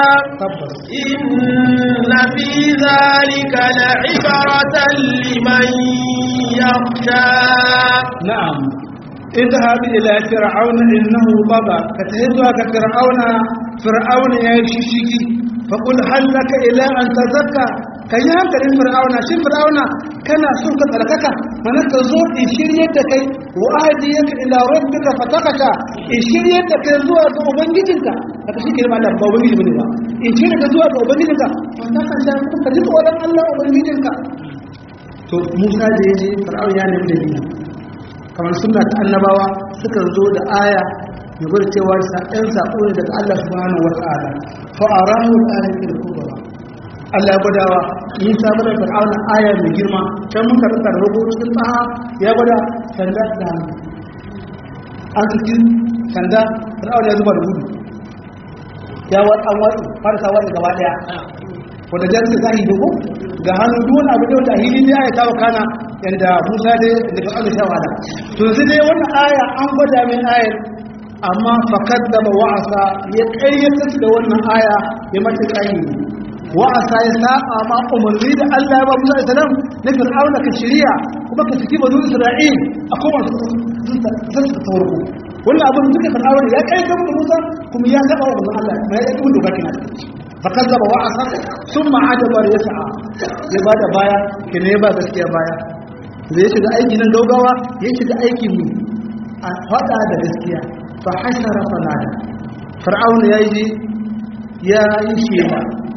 إن في ذلك لعبرة لمن يخشى نعم اذهب إلى فرعون إنه طغى فتهزها كفرعون فرعون يا شيشيكي فقل هل لك إلى أن تزكى kan yi hankalin fir'auna shi fir'auna kana son ka tsarkaka mana ka zo in shirye da kai wa ahdiyaka ila rabbika fatakaka in shirye da kai zuwa ga ubangijinka haka shi ke ba da ba ubangiji bane ba in shirye ka zuwa ga ubangijinka fataka da ka ji tsoron Allah ubangijinka to Musa da yaje fir'auna ya nemi dalili kamar sunna ta annabawa suka zo da aya ya gwada cewa ɗan saƙo ne daga Allah subhanahu wa ta'ala fa arahu al-ayatul kubra Allah ya gwadawa Musa bada Fir'auna aya mai girma can mun karanta da rubu cikin tsaha ya gwada sanda da hannu an cikin sanda Fir'auna ya zuba da gudu ya wa an watsi farsa watsi gaba daya wanda jan su zahi dogo ga hannu duk wani abu da wanda hili ne ya kawo kana yanda Musa dai da Fir'auna sha wala to yanzu dai wannan aya an gwada min ayar amma fakaddaba wa'asa ya kayyata da wannan aya ya mata kayyata wa'asa ya saba ma umarni da Allah ya ba Musa alaihi salam na Fir'auna ka shirya kuma ka saki banu Isra'il a kuma sun su tawarku wannan abin duka Fir'auna ya kai ga Musa kuma ya saba wa Allah ma ya kai doka kina fakazzaba wa asa thumma adabar yas'a ya bada baya kene ya ba gaskiya baya da ya shiga aiki nan gaugawa ya shiga aiki mu a fada da gaskiya fa hashara fanada fir'auna yayi ya yi shela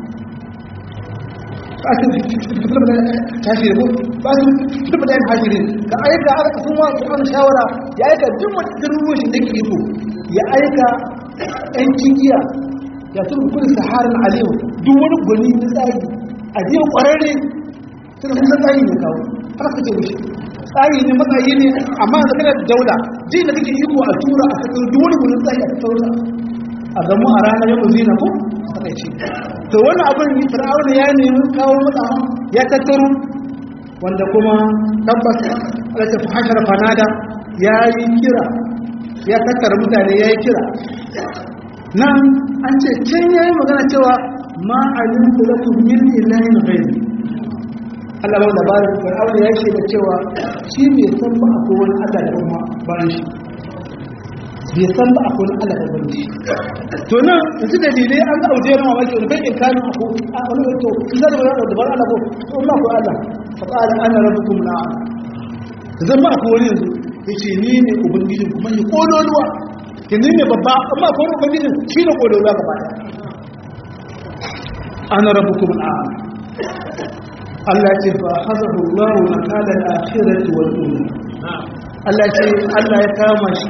tashi ko ba su duk da hashirin ka aika aka sun wa an shawara ya aika duk wata garuruwan da ke iko ya aika ɗan cikiya ya tun kudin saharin aliyu duk wani gwani na tsari a jiya ƙwararre suna sun san tsari ne kawo haka kace mishi tsari ne matsayi ne amma da kana daula ji da kake iko a tura a kasar duk wani gwani tsari a kasar a gamu a ranar yau zina ko takaici to wani abin fir'auna ya nemi kawo mutane ya tattaro wanda kuma tabbas alata hashar fanada ya yi kira ya tattara mutane ya yi kira nan an ce can ya yi magana cewa ma alim da lakum min ilahin ghayr Allah ba labarin fir'auna ya ce da cewa shi bai san ba akwai wani Allah da kuma bayan shi bai san ba akwai wani Allah da bayan shi to nan yanzu dalilai an ga auje na mamaki wani bai inkarin a ko a wani to kin da wani da bar Allah ko to ma ko Allah fa qala ana rabbukum la zan ma ko wani yanzu yace ni ne ubangijin kuma ni kololuwa kin ni ne babba amma ko ubangijin shi ne kololuwa gaba daya ana rabbukum la Allah ce fa hazahu Allah wa qala al-akhirati wal ula Allah ce Allah ya kama shi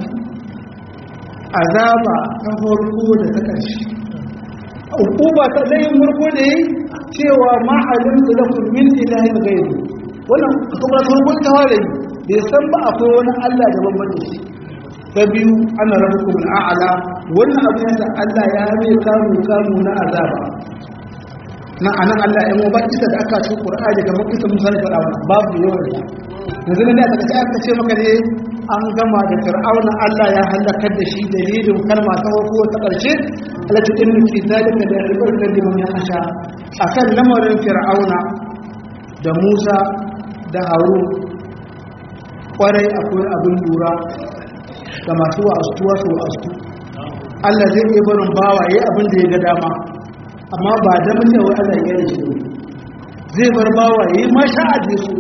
azaba ta farko da ta ƙarshe hukuma ta ɗayin farko da yi cewa ma'alin da lafi min ilahin gairu wannan kuma farkon ta ware bai san ba akwai wani allah da babban da shi ta biyu ana rabu kuma a'ala wannan abu yadda allah ya mai kamu kamu na azaba na anan allah ya mu ba kisa da aka ci qur'ani kamar kisa musa da faɗa wannan babu yawan da yanzu ne aka ce aka ce maka ne an gama da fir'auna Allah ya halakar da shi dalilin kalma ta farko ta ƙarshe alati inna fi zalika da ibarkan liman yasha akan lamarin fir'auna da Musa da Harun kwarai akwai abin lura ga masu wa'astuwa su wa'astu Allah zai iya barin bawa yayi abin da ya ga dama amma ba da mutum wai Allah ya yi shi zai bar bawa yayi masha'a da su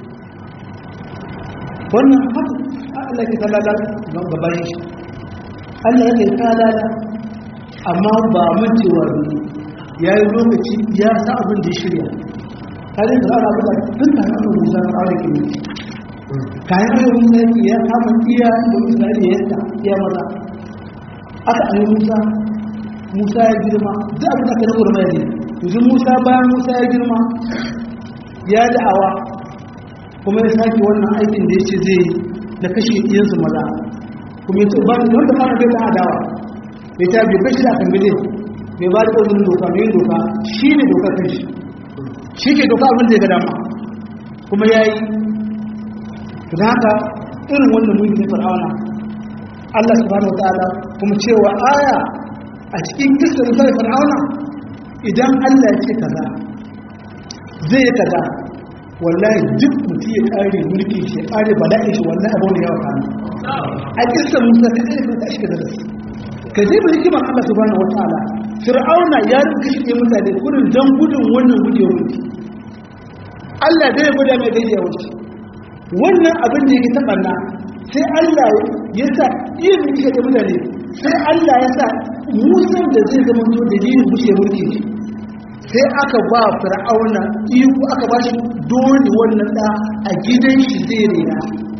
wannan haka Allah ke talala ga bayan shi Allah ya kai talala amma ba mun cewa ne ya yi lokaci ya sa abin da ya shirya kare da ana buga duk da hannun musa na aure ke ne kayan aure musa ya kama iya da isra'ila ya yadda iya maza aka ayi musa musa ya girma duk abin da aka na mai ne yanzu musa bayan musa ya girma ya da'awa kuma ya sake wannan aikin da ya ce zai yi da kashe iyansu maza kuma yace ba wanda fara bai da adawa bai ta bai kashi da kambile bai ba da ƙoƙarin doka mai doka shi ne doka kan shi shi ke doka abin da ya ga dama kuma ya yi da haka irin wannan mulkin fir'auna Allah subhanahu wataala kuma cewa aya a cikin kissa da fir'auna idan Allah ya ce kaza zai yi kaza wallahi duk mutum ya kare mulkin shi ya kare bala'in shi wallahi abu ne yawa kana a kissa musa ka kare ka shi da rasu ka je bai hikimar Allah subhanahu wataala fir'auna ya rubuta shi mutane kurin dan gudun wannan gudewar mulki Allah zai guda mai gajiyawar shi wannan abin da yake taɓanna sai Allah ya sa iya mulki da mutane sai Allah ya sa musan da zai zama to dalilin bushe mulki shi sai aka ba fir'auna iko aka ba shi dole wannan da a gidan shi zai rena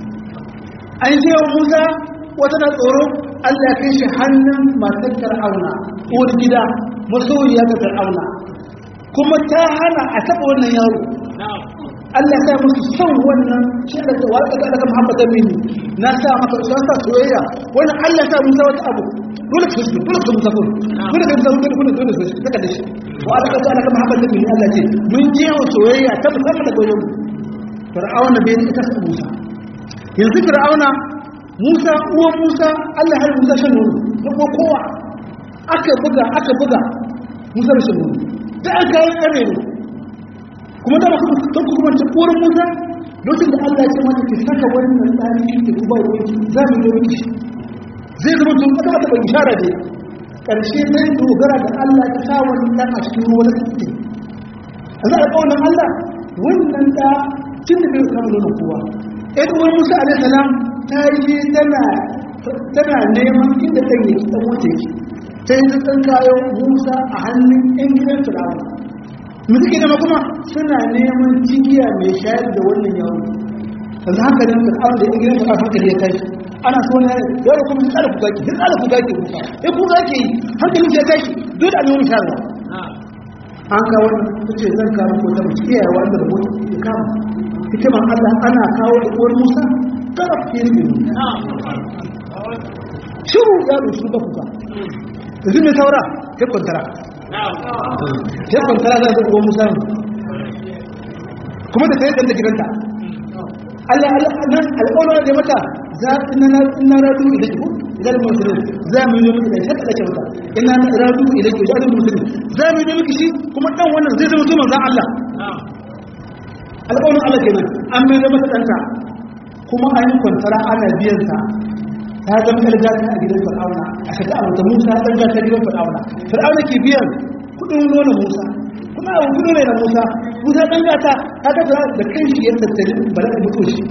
an sai wa musa wata na tsoro Allah ya kai shi hannun matar fir'auna uwar gida masoyiya ga fir'auna kuma ta hana a taɓa wannan yaro Allah ya sa musu son wannan shi da ta wata da daga Muhammad Aminu na sa maka su sa soyayya wannan Allah ya sa musa wata abu dole ka su dole ka musa kun dole ka musa kun dole dole su saka da shi wa alaka ta daga Muhammad Aminu Allah ce mun je wa soyayya ta musamman daga wajen Fir'auna bai ita sa Musa yanzu Fir'auna Musa uwan Musa Allah har Musa shan nono da ko kowa aka buga aka buga Musa da shan nono da aka yi kare ne kuma da masu don ku kuma cikin musa lokacin da allah ya ce mata ki saka wannan tsari ki kuma ruwanki za mu yi miki zai zama tun aka mata bai ishara ne ƙarshe zai dogara da Allah ta sa wani ɗan a cikin ruwa na kuɗi a za a ƙaunar Allah wannan da cin da bai kama nuna kowa ɗan uwar musa alaihi salam ta yi tana tana neman inda ɗan yake ɗan wata yake sai ta ɗan kayo musa a hannun ɗan gidan firawa mu suke nema kuma suna neman jigiya mai shayar da wannan yawon yanzu haka nan da da ɗan gidan firawa hankali ya tashi ana so ne yau kuma tsara ku zaki duk tsara ku zaki ku eh ku zaki hankali ya tashi dole a nemi shayarwa an kawo ta ce zan kawo ko ta mace iyaye wanda da mutu ya kama hikiman Allah ana kawo da uwar Musa kada ku yi ne shiru ya rusu da kuka yanzu mai saura ya kwantara ya kwantara za ta uwar Musa kuma da ta yi ɗan da gidanta Allah nan alƙawarin da mata za ina radu ilaki ko idan musulun za mu yi miki da shakka da kyauta ina radu ilaki da musulun za mu yi miki shi kuma dan wannan zai zama zuwa zan Allah alƙawarin Allah kenan an mai mata danta kuma an yi kwantara ana biyan sa ta zama kalga ta a gidan Fir'auna a shaka a wata Musa dan ga ta gidan Fir'auna Fir'auna ke biyan kudin nonon Musa kuma abu kudu ne na Musa Musa dan gata ta ga da kai shi ya tattali bala da mutu shi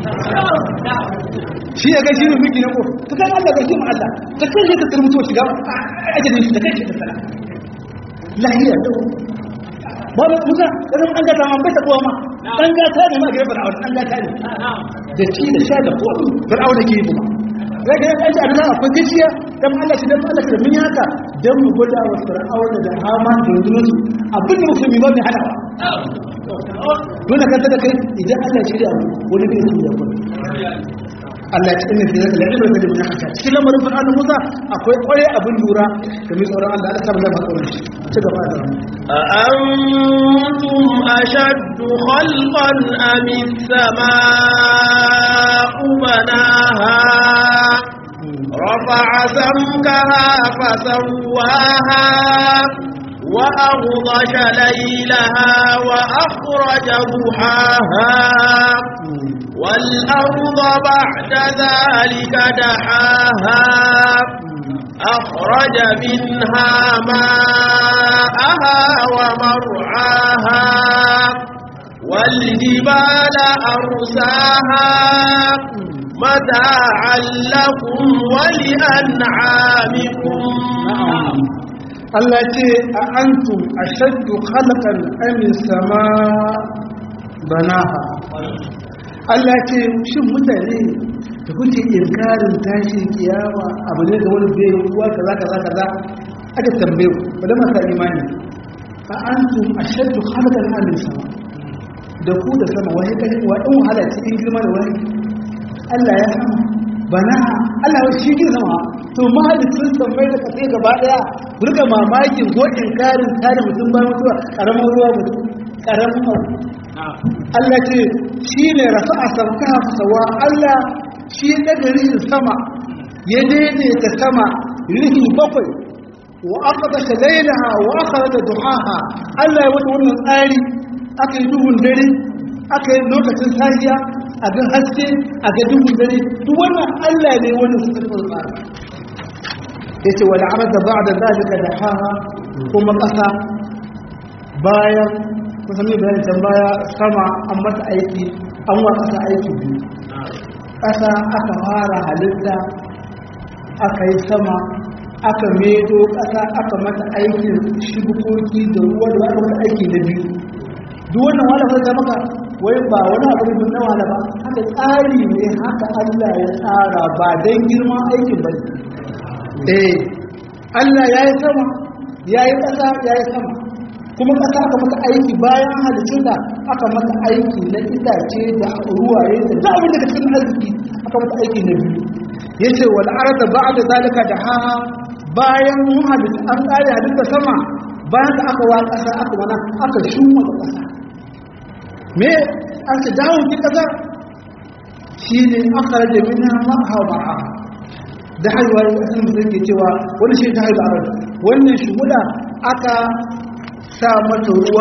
shi ya gashi ne miki na ko ta san Allah gashi mu Allah ta kai shi ta turmuto shiga ajalin shi da kai shi ta tsara lahiya da ba ba Musa dan an gata ma bai ta kowa ma dan gata ne ma gaba da dan gata ne da ci da sha da ko fir'auna ke yi kuma zai ga yanzu a nan akwai gaskiya dan Allah shi dan Allah shi da mun yi haka dan mu gwada wa fir'auna da haman da rundunar abin da musulmi ba mai hadawa dole kan da kai idan Allah shi da wani bai yi da Allah ya cikin da zaka la'ibar da mun haka cikin lamarin fir'auna Musa akwai kwaye abin lura da mai tsoron Allah Allah samu zama tsoron shi ci gaba da أأنتم أشد خلقا أم السماء بناها رفع سمكها فسواها وأغضش ليلها وأخرج ضحاها والأرض بعد ذلك دحاها أخرج منها ماءها ومرعاها والجبال أرساها متاعا لكم ولأنعامكم Allah ce a antum ashaddu khalqan am sama banaha Allah ce shin mutane da kuke inkarin tashi kiyama abu ne da wani bai ruwa kaza kaza kaza aka tambaye ku ba da masa imani a antum ashaddu khalqan am sama da ku da sama wai kai wa dan wahala cikin girma da wani Allah ya sama banaha Allah wa shi kin sama to mahalicin sammai da kasai gaba daya burga mamakin ko inkarin tare mutum bayan mutuwa karamin ruwa mutum karamin abu Allah ce shi ne rafa a sauka sawa Allah shi ya daga rihin sama ya daidaita sama rihi bakwai wa aka kashe lailaha wa aka da duhaha Allah ya wata wannan tsari aka yi duhun dare aka yi lokacin sahiya a ga haske a ga duhun dare duk wannan Allah ne wannan su tafi tsara ya ce wani arda ba da zalika da haha kuma ƙasa bayan kusan mai bayan can baya sama an mata aiki an wa ƙasa aiki biyu ƙasa aka fara halitta aka yi sama aka medo ƙasa aka mata aikin shibukoki da ruwa da aka mata aiki na biyu duk wannan wala fata maka wai ba wani abu ne na wala ba haka tsari ne haka Allah ya tsara ba don girman aikin ba eh Allah ya yi sama ya yi ƙasa ya yi sama kuma ƙasa aka mata aiki bayan halicin da aka mata aiki na itace da ruwaye da za abin daga cikin arziki aka mata aiki na biyu ya ce wal arda ba da zalika da haha bayan mun halitta an ƙare halitta sama bayan da aka wa ƙasa aka wana aka shuma da ƙasa me an ce dawo ki ƙasa shi ne aka rage mina ma'a ma'a da haihuwa ya kasan musulun ke cewa wani shi ta haihu a wannan shimula aka sa mata ruwa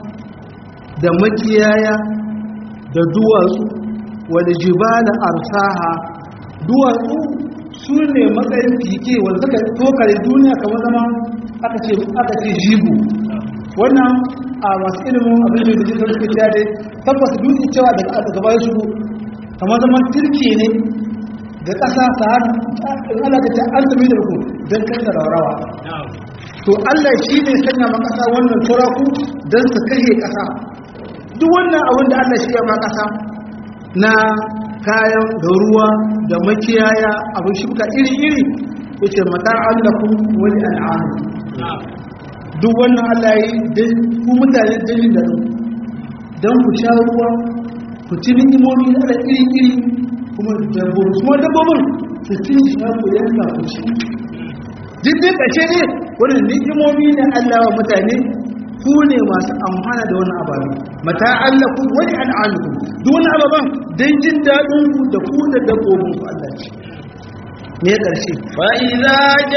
da makiyaya da duwatsu wadda jibala arsaha duwatsu su ne matsayin fike wanda suka tokare duniya kamar zama aka ce aka ce jigo wannan a masu ilimin abin da jikin suke cewa dai tabbas dutse cewa daga daga bayan shigo kamar zama turke ne da ƙasa ta hannu in Allah ta ce an tafi da ku don kai da rawa to Allah shi ne sanya ma ƙasa wannan turaku don su kashe ƙasa duk wannan abin da Allah shi ya ma ƙasa na kayan da ruwa da makiyaya abin shuka iri-iri ya ce mata allakun wani al'adu duk wannan Allah yi don ku mutane dalil da don ku sha ruwa ku ci ni'imomi na da iri-iri kuma dabbobi kuma dabbobin su ci sha ku yanka ku ci duk dai ƙashe ne wani ni'imomi na Allah wa mutane ku ne masu amfana da wani ababe mata Allah ku wani al'amu duk wani ababen don jin daɗin ku da ku da dabbobin ku Allah ce me ƙarshe فإذا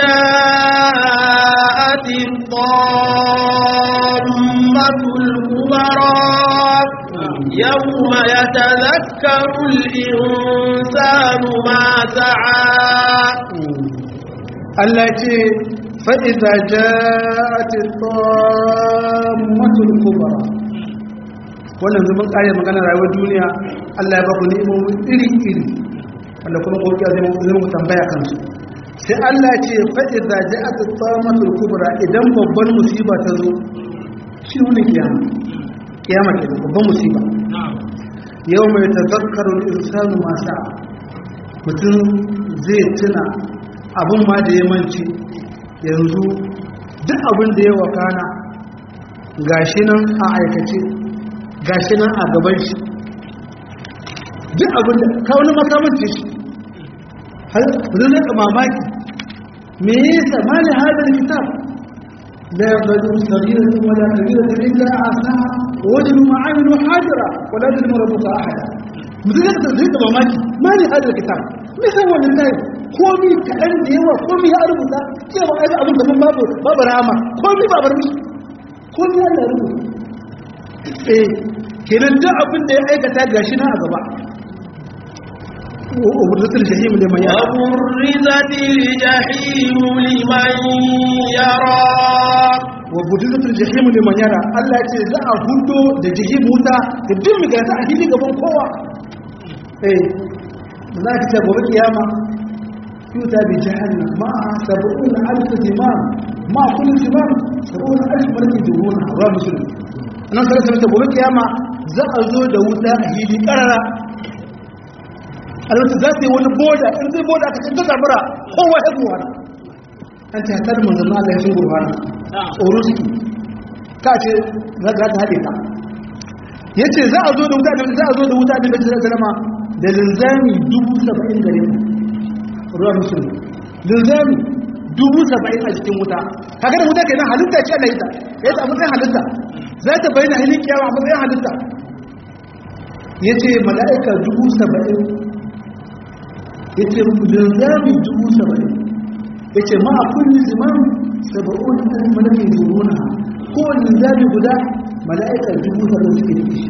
جاءت الطامة الكبرى يوم يتذكر الإنسان ما سعى Allah ce fa'iza ja'ati tsammatul kubra wannan zuban ƙayar magana rayuwar duniya Allah ya ba ku ni'imomin iri-iri wanda kuma ƙoƙiya zai mu tambaya kansu sai Allah ce fa'iza ja'ati tsammatul kubra idan babban musiba ta zo shi wani kiyama kiyama ke da babban musiba yau mai tazakkarun insanu masa mutum zai tuna abin ma da ya manci yanzu duk abin da ya wakana gashi nan a aikace gashi nan a gaban shi duk abin da ka wani makamanci shi har zai zai mamaki me ya sa mali hadar kitab la yabdu saghiratan wala kabiratan illa asaha wajhu ma'amilu hadira wala yadhlimu rabbuka ahada mutum zai zai mamaki mali hadar kitab me sai wannan tayi komi kaɗan da yawa komi ya rubuta cewa ai abin da mun babu babu rama komi babu rami komi ya rubuta eh kenan duk abin da ya aikata gashi na a gaba وبرزت الجحيم لمن يرى وبرزت الجحيم لمن يرى وبرزت الجحيم لمن يرى الله يce za a hudo da jahim wuta da duk mai gasa a fili gaban kowa eh za ka ce gobe kiyama يؤتى بجهنم معها سبعون ألف زمام مع كل زمام سبعون ألف ملك يجرونها رواه مسلم أنا صلى الله عليه وسلم كياما za a zo da wuta a hili karara alwata za ta yi wani boda in zai boda ka canza zamura kowa ya zuwa na an ta hatar manzanni Allah ya sun gurfana tsoro suke ka ce za ta haɗe ka ya ce za a zo da wuta za a zo da wuta da bai zama da linzami dubu saba'in gare mu ruwa musulmi linzami dubu saba'in a cikin wuta kaga da wuta ke nan halitta ce Allah ita ya ta matsayin halitta za ta bayyana hilin kiyawa a matsayin halitta ya ce mala'ika dubu saba'in ya ce linzami dubu saba'in ya ce ma a kulli ziman saba'un ɗan malakin zuruna kowane linzami guda mala'ika dubu saba'in suke da shi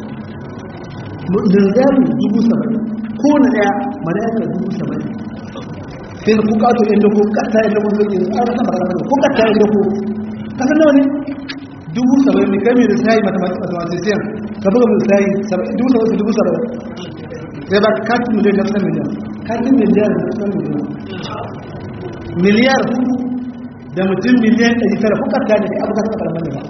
linzami dubu saba'in kowane ɗaya mala'ika dubu saba'in sai ku kato inda ku kata inda ku zai an rasa magana ku kata inda ku kasar nawa ne dubu saba'in ne kai mai da sayi mathematician ka buga mai sayi dubu saba'in dubu saba'in sai ba katin miliyan da kusan miliyan katin miliyan da kusan miliyan miliyar da mutum miliyan ɗari tara ku kata ne abu kasa karamar da ba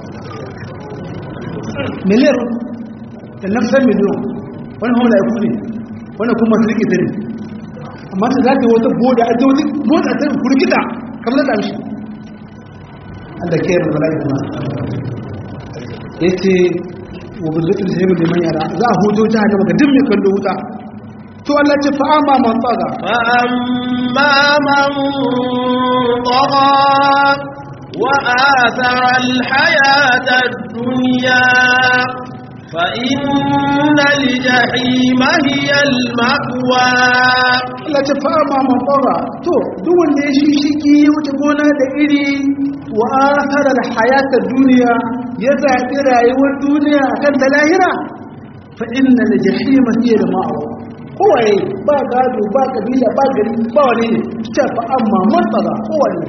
miliyar da nafsar miliyan wani hau da ya kune wani kuma su rike tare amma ta za ta wata boda a zaune motsa ta kurkita kamar da shi Allah ke yarda bala'i kuma yace wa billahi sai mu liman yara za a hudo ta haka maka duk mai kallo wuta to Allah ce fa amma man tsaga fa amma man tagha wa athara al-hayata ad-dunya فإن الجحيم هي المأوى Allah ce fa ma mafara to duk wanda ya shishiki ya wuce gona da iri wa athara al-hayata duniya ya zaɓi rayuwar duniya akan ta lahira fa inna al-jahima hiya al-ma'wa kowaye ba gado ba kabila ba gari ba wani ne ta fa amma matsala kowane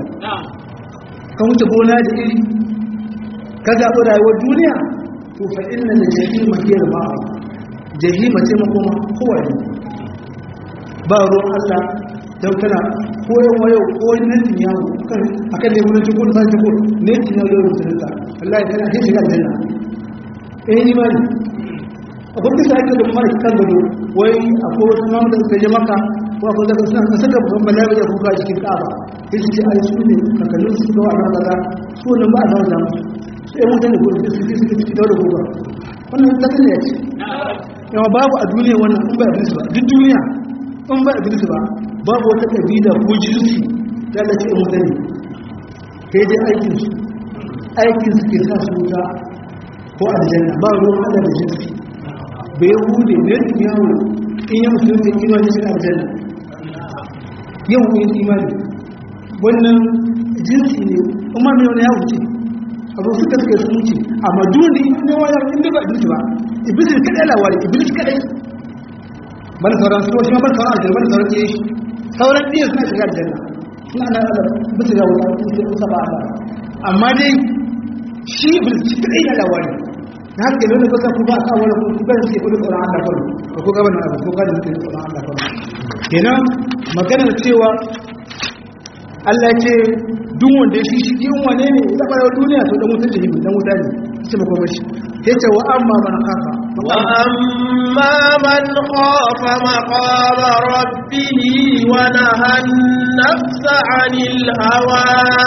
ka wuce gona da iri ka zaɓi rayuwar duniya to fa inna da jahima hiyar ma'a jahima ce makoma kowane ba ruwan Allah don kana koyon wayo ko netin yawo kan akan ne wurin cikin sai cikin netin yawo yau mutum ta Allah ya kana shi shiga aljanna eh ni ma akwai kisa ake da mara kan gado wai akwai wasu mamu da suka je maka ko akwai zaka suna ka saka babban bala'i ya kuka cikin kaba sai su ce ai su ne kakannin su ga wannan kaza su ne ba a zama da musu sai mutane ko su suke suke cikin daura gobe wannan zaka ne ce yawa babu a duniya wannan in ba iblis ba duk duniya in ba iblis ba babu wata kabila ko jinsi da Allah ce mutane kai dai aikin su aikin su ke sa su wuta ko aljanna ba ruwan Allah da jinsi bai hude ne da yawo in yi musulun da imani shi aljanna yau yin imani wannan jinsi ne kuma mai wani ya wuce abu suka suka sun wuce amma duni ne wani inda ba iblis ba iblis kadai lawari iblis kadai ban sauran su wasu ban sauran aljanna ban sauran iya shi sauran iya suna shiga aljanna suna nan ala bisa ga wuta su ke ba ala amma dai shi iblis kadai na lawari na haka dole ba ku ba ka wani ku ga shi kullu tsoron Allah kullu ko ku ga wannan abu ko ga mutum tsoron Allah kullu kenan maganar cewa Allah ce duk wanda ya shi shi yin wane ne ya fara duniya to dan wutar jahimi dan wuta ne shi ba kuma shi yace wa amma man khafa wa amma man khafa maqama rabbih wa nahan nafsa 'anil hawa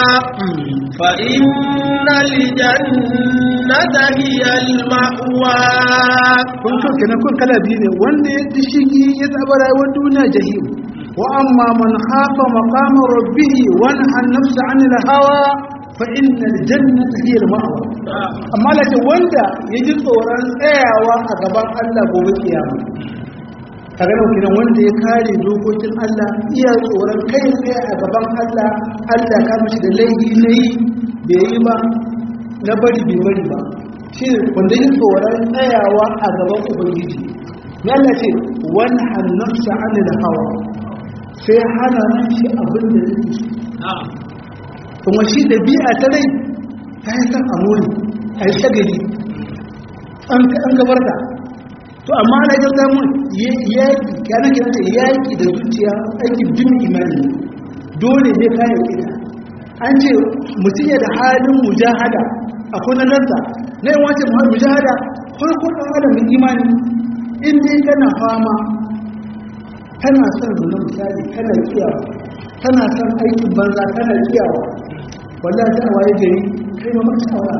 fa innal jannata hiya al ma'wa kun to kenan kun kala biyu ne wanda ya ji shigi ya tsaba rayuwar duniya jahim wa amma man khafa maqama rabbih wa nahan nafsa 'anil hawa fa innal jannata hiya al ma'wa amma lakin wanda ya ji tsoron tsayawa a gaban Allah gobe kiyama kaga nan kiran wanda ya kare dokokin Allah iya tsoron kai tsaye a gaban Allah Allah ka mishi da laifi nayi bai yi ba na bari bai bari ba shi wanda ya tsoron tsayawa a gaban ubangiji ya Allah ce wani hannafsa anil hawa sai hana shi abin da yake kuma shi da bi'a ta rai ta yi san amuri a yi shagali an gabar da to amma ana jan zamun yaƙi kyanar gina ce yaƙi da zuciya aikin jin imani dole ne kayan ita an ce mutum ya da halin mujahada a kunanarsa na yin wace mujahada farko ɗan adam mai imani in dai kana fama tana son zuna misali kana kiyawa tana son aikin banza kana kiyawa wallahi ta waye gari kai ma maka shawara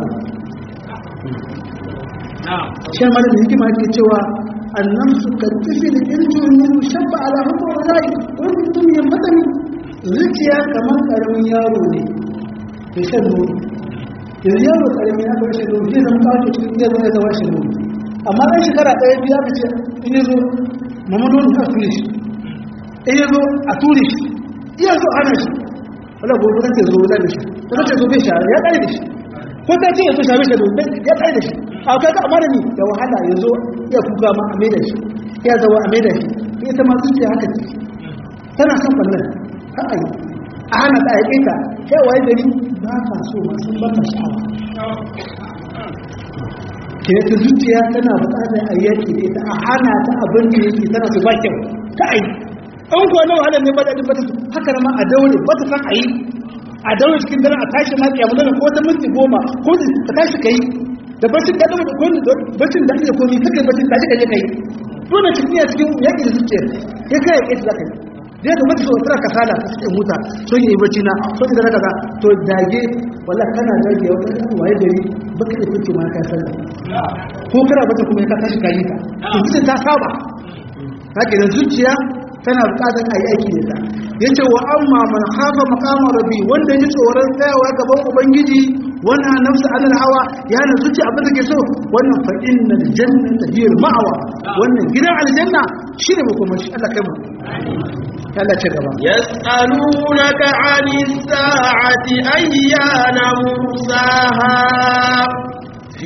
shan mara da hikima ke cewa annan su ka tafi da irjin min shabba ala hukumar rai wani mutum ya matani zuciya kamar karamin yaro ne da shan nono yanzu yaro karami ya bar shan nono zai zama kawo cikin iya zama zama shan nono amma ɗan shekara ɗaya biya ka ce in ya zo mama nono ka ture shi in ya zo a ture shi iya zo hana shi wala gobe kan zo wuta da shi ta ce zo bai shara ya ƙare da shi ko ta ce ya zo shara shi ya ƙare da shi a kai ka amana ni da wahala ya zo ya kuka ma a maida shi ya zawa a maida shi ita ma zuciya haka ce tana son ɓannan ka a yi a hana ta aike ta kai waye gari ba ka so ma sun baka sha'awa ke ta zuciya tana buƙatar a yaki da ita a hana ta abin da yake tana su ba kyau ka a yi an kuwa na wahalar ne ba da ɗin ba ta haka ma a daure ba ta san a yi a daure cikin dare a tashi na ƙyamu ko ta minti goma ko ta tashi ka yi da bacin da gaba ko bacin da ake komi kake bacin da kake kai dole cikin ya cikin yaki da zuciya ya kai yaki da kai da ya kamata so tsara kasala ta cikin muta so yi bacci na so da kaza to dage wallahi kana dage wata waye gari baka da kuke ma ka san ko kana bata kuma ka tashi kai ta to zuciya ta saba haka da zuciya tana bukatar a yi aiki da ta yace wa amma man khafa maqama rabbi wanda ya tsoron tsayawa gaban ubangiji wannan nafsa alal hawa ya na zuci abin da ke so wannan fa innal jannata hiya ma'awa wannan gidan aljanna shine makoma shi Allah kai mu Allah ce gaba yas'alunaka 'anis sa'ati ayyana mursaha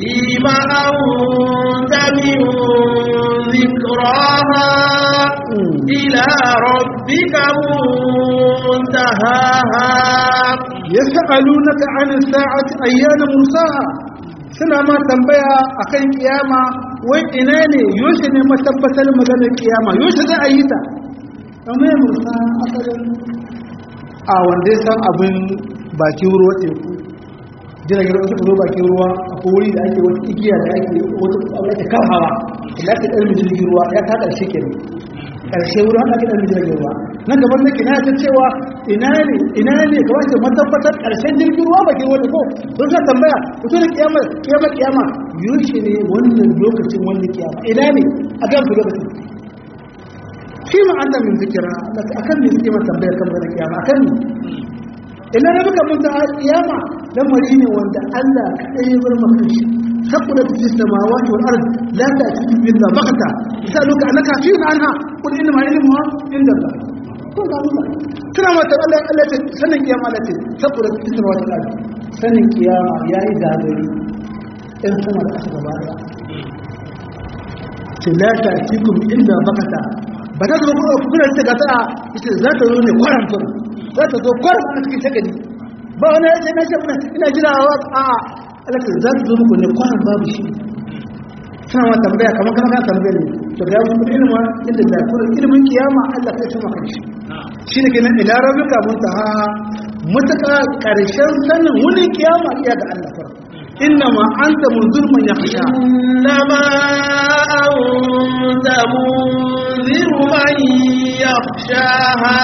fima anta min dhikraha إلى ربك منتهاها yas'alunaka 'an sa'ati ayyana mursaha suna ma tambaya akan kiyama wai ina ne yoshe ne matabbatar maganar kiyama yoshe za a yi ta amma ya mursa asalin a wanda ya san abin bakin ruwa teku jiragen ruwa suka zo bakin ruwa a wuri da ake wata igiya da ake wata abu ake kan hawa da ake ɗan jirgin ruwa ya ta ƙarshe ke ne ƙarshe wurin haɗa ɗan jirgin ruwa nan gaban nake na ta cewa ina ne ina ne kamar ce matabbatar ƙarshen jirgin ruwa bakin wani ko sun sa tambaya fito da kiyama kiyama kiyama yushe ne wannan lokacin wanda kiyama ina ne a gan ku lokacin shi ma an min zikira akan me suke mata tambayar kan da kiyama akan ne ina da muka mun ta kiyama lamari ne wanda Allah kadai ya bar maka shi saboda fi samawati wal ard la ta'ti illa baghta yasaluka annaka fi anha qul inna ma ilmuha inda Allah ko ga Allah kina mata Allah Allah ce sanin kiyama Allah ce saboda fi samawati wal ard sanin kiyama yayi gagari in sama da aka gaba daya ce la ta'tikum illa baghta ba ta zo kuma kuna ce ga ta ita za ta zo ne kwaran fur za ta zo kwaran a cikin shagadi ba wani ya ce na ce muna ina jira wa a alaƙar za ta zo muku ne kwaran babu shi suna ma tambaya kamar kana kan tambaya ne to da ya kuma ilimin inda da kuma ilimin kiyama Allah kai sama kan shi shi ne kenan ila rabbika muntaha mutaka karshen sanin wani kiyama iya ga Allah fara innama anta munzir man yakhsha إنما أنت منذر من يخشاها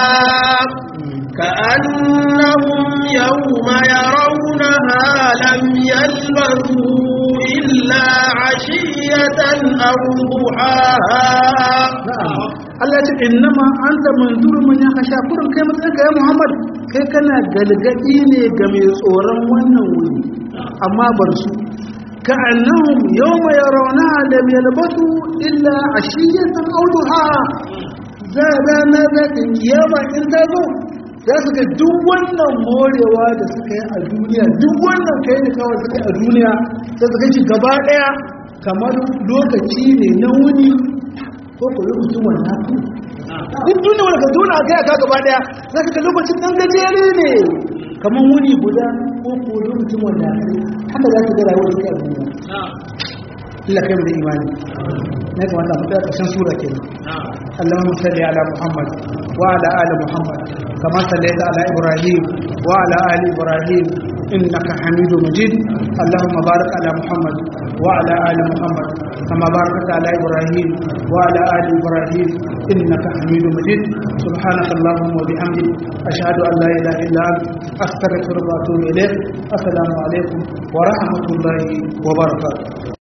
كأنهم يوم يرونها لم يلبثوا إلا عشية أو ضحاها na'am Allah ce innama anta manzuru man yakhsha kurin kai matsayin ka ya Muhammad kai kana galgadi ne ga mai tsoron wannan wuri amma bar su ka annahum yawma yarawnaha lam yalbasu illa ashiyatan aw duhaha za rana za ta kiyama in ta zo za su ga duk wannan morewa da suka yi a duniya duk wannan kai da kawai suka yi a duniya za su ga shi gaba daya kamar lokaci ne na wuni ko ko lokacin wannan duk duniya wanda ka duna ga ka gaba daya za ka ga lokacin dan gajere ne kamar wuni guda ko ko lokacin wannan haka za ka ga rayuwar ta duniya illa kai mu da imani ne kamar da mutum ƙarshen sura kenan اللهم صل على محمد وعلى آل محمد كما صليت على إبراهيم وعلى آل إبراهيم إنك حميد مجيد اللهم بارك على محمد وعلى آل محمد كما باركت على إبراهيم وعلى آل إبراهيم إنك حميد مجيد سبحانك اللهم وبحمدك أشهد أن لا إله إلا أنت أستغفرك وأتوب إليك السلام عليكم ورحمة الله وبركاته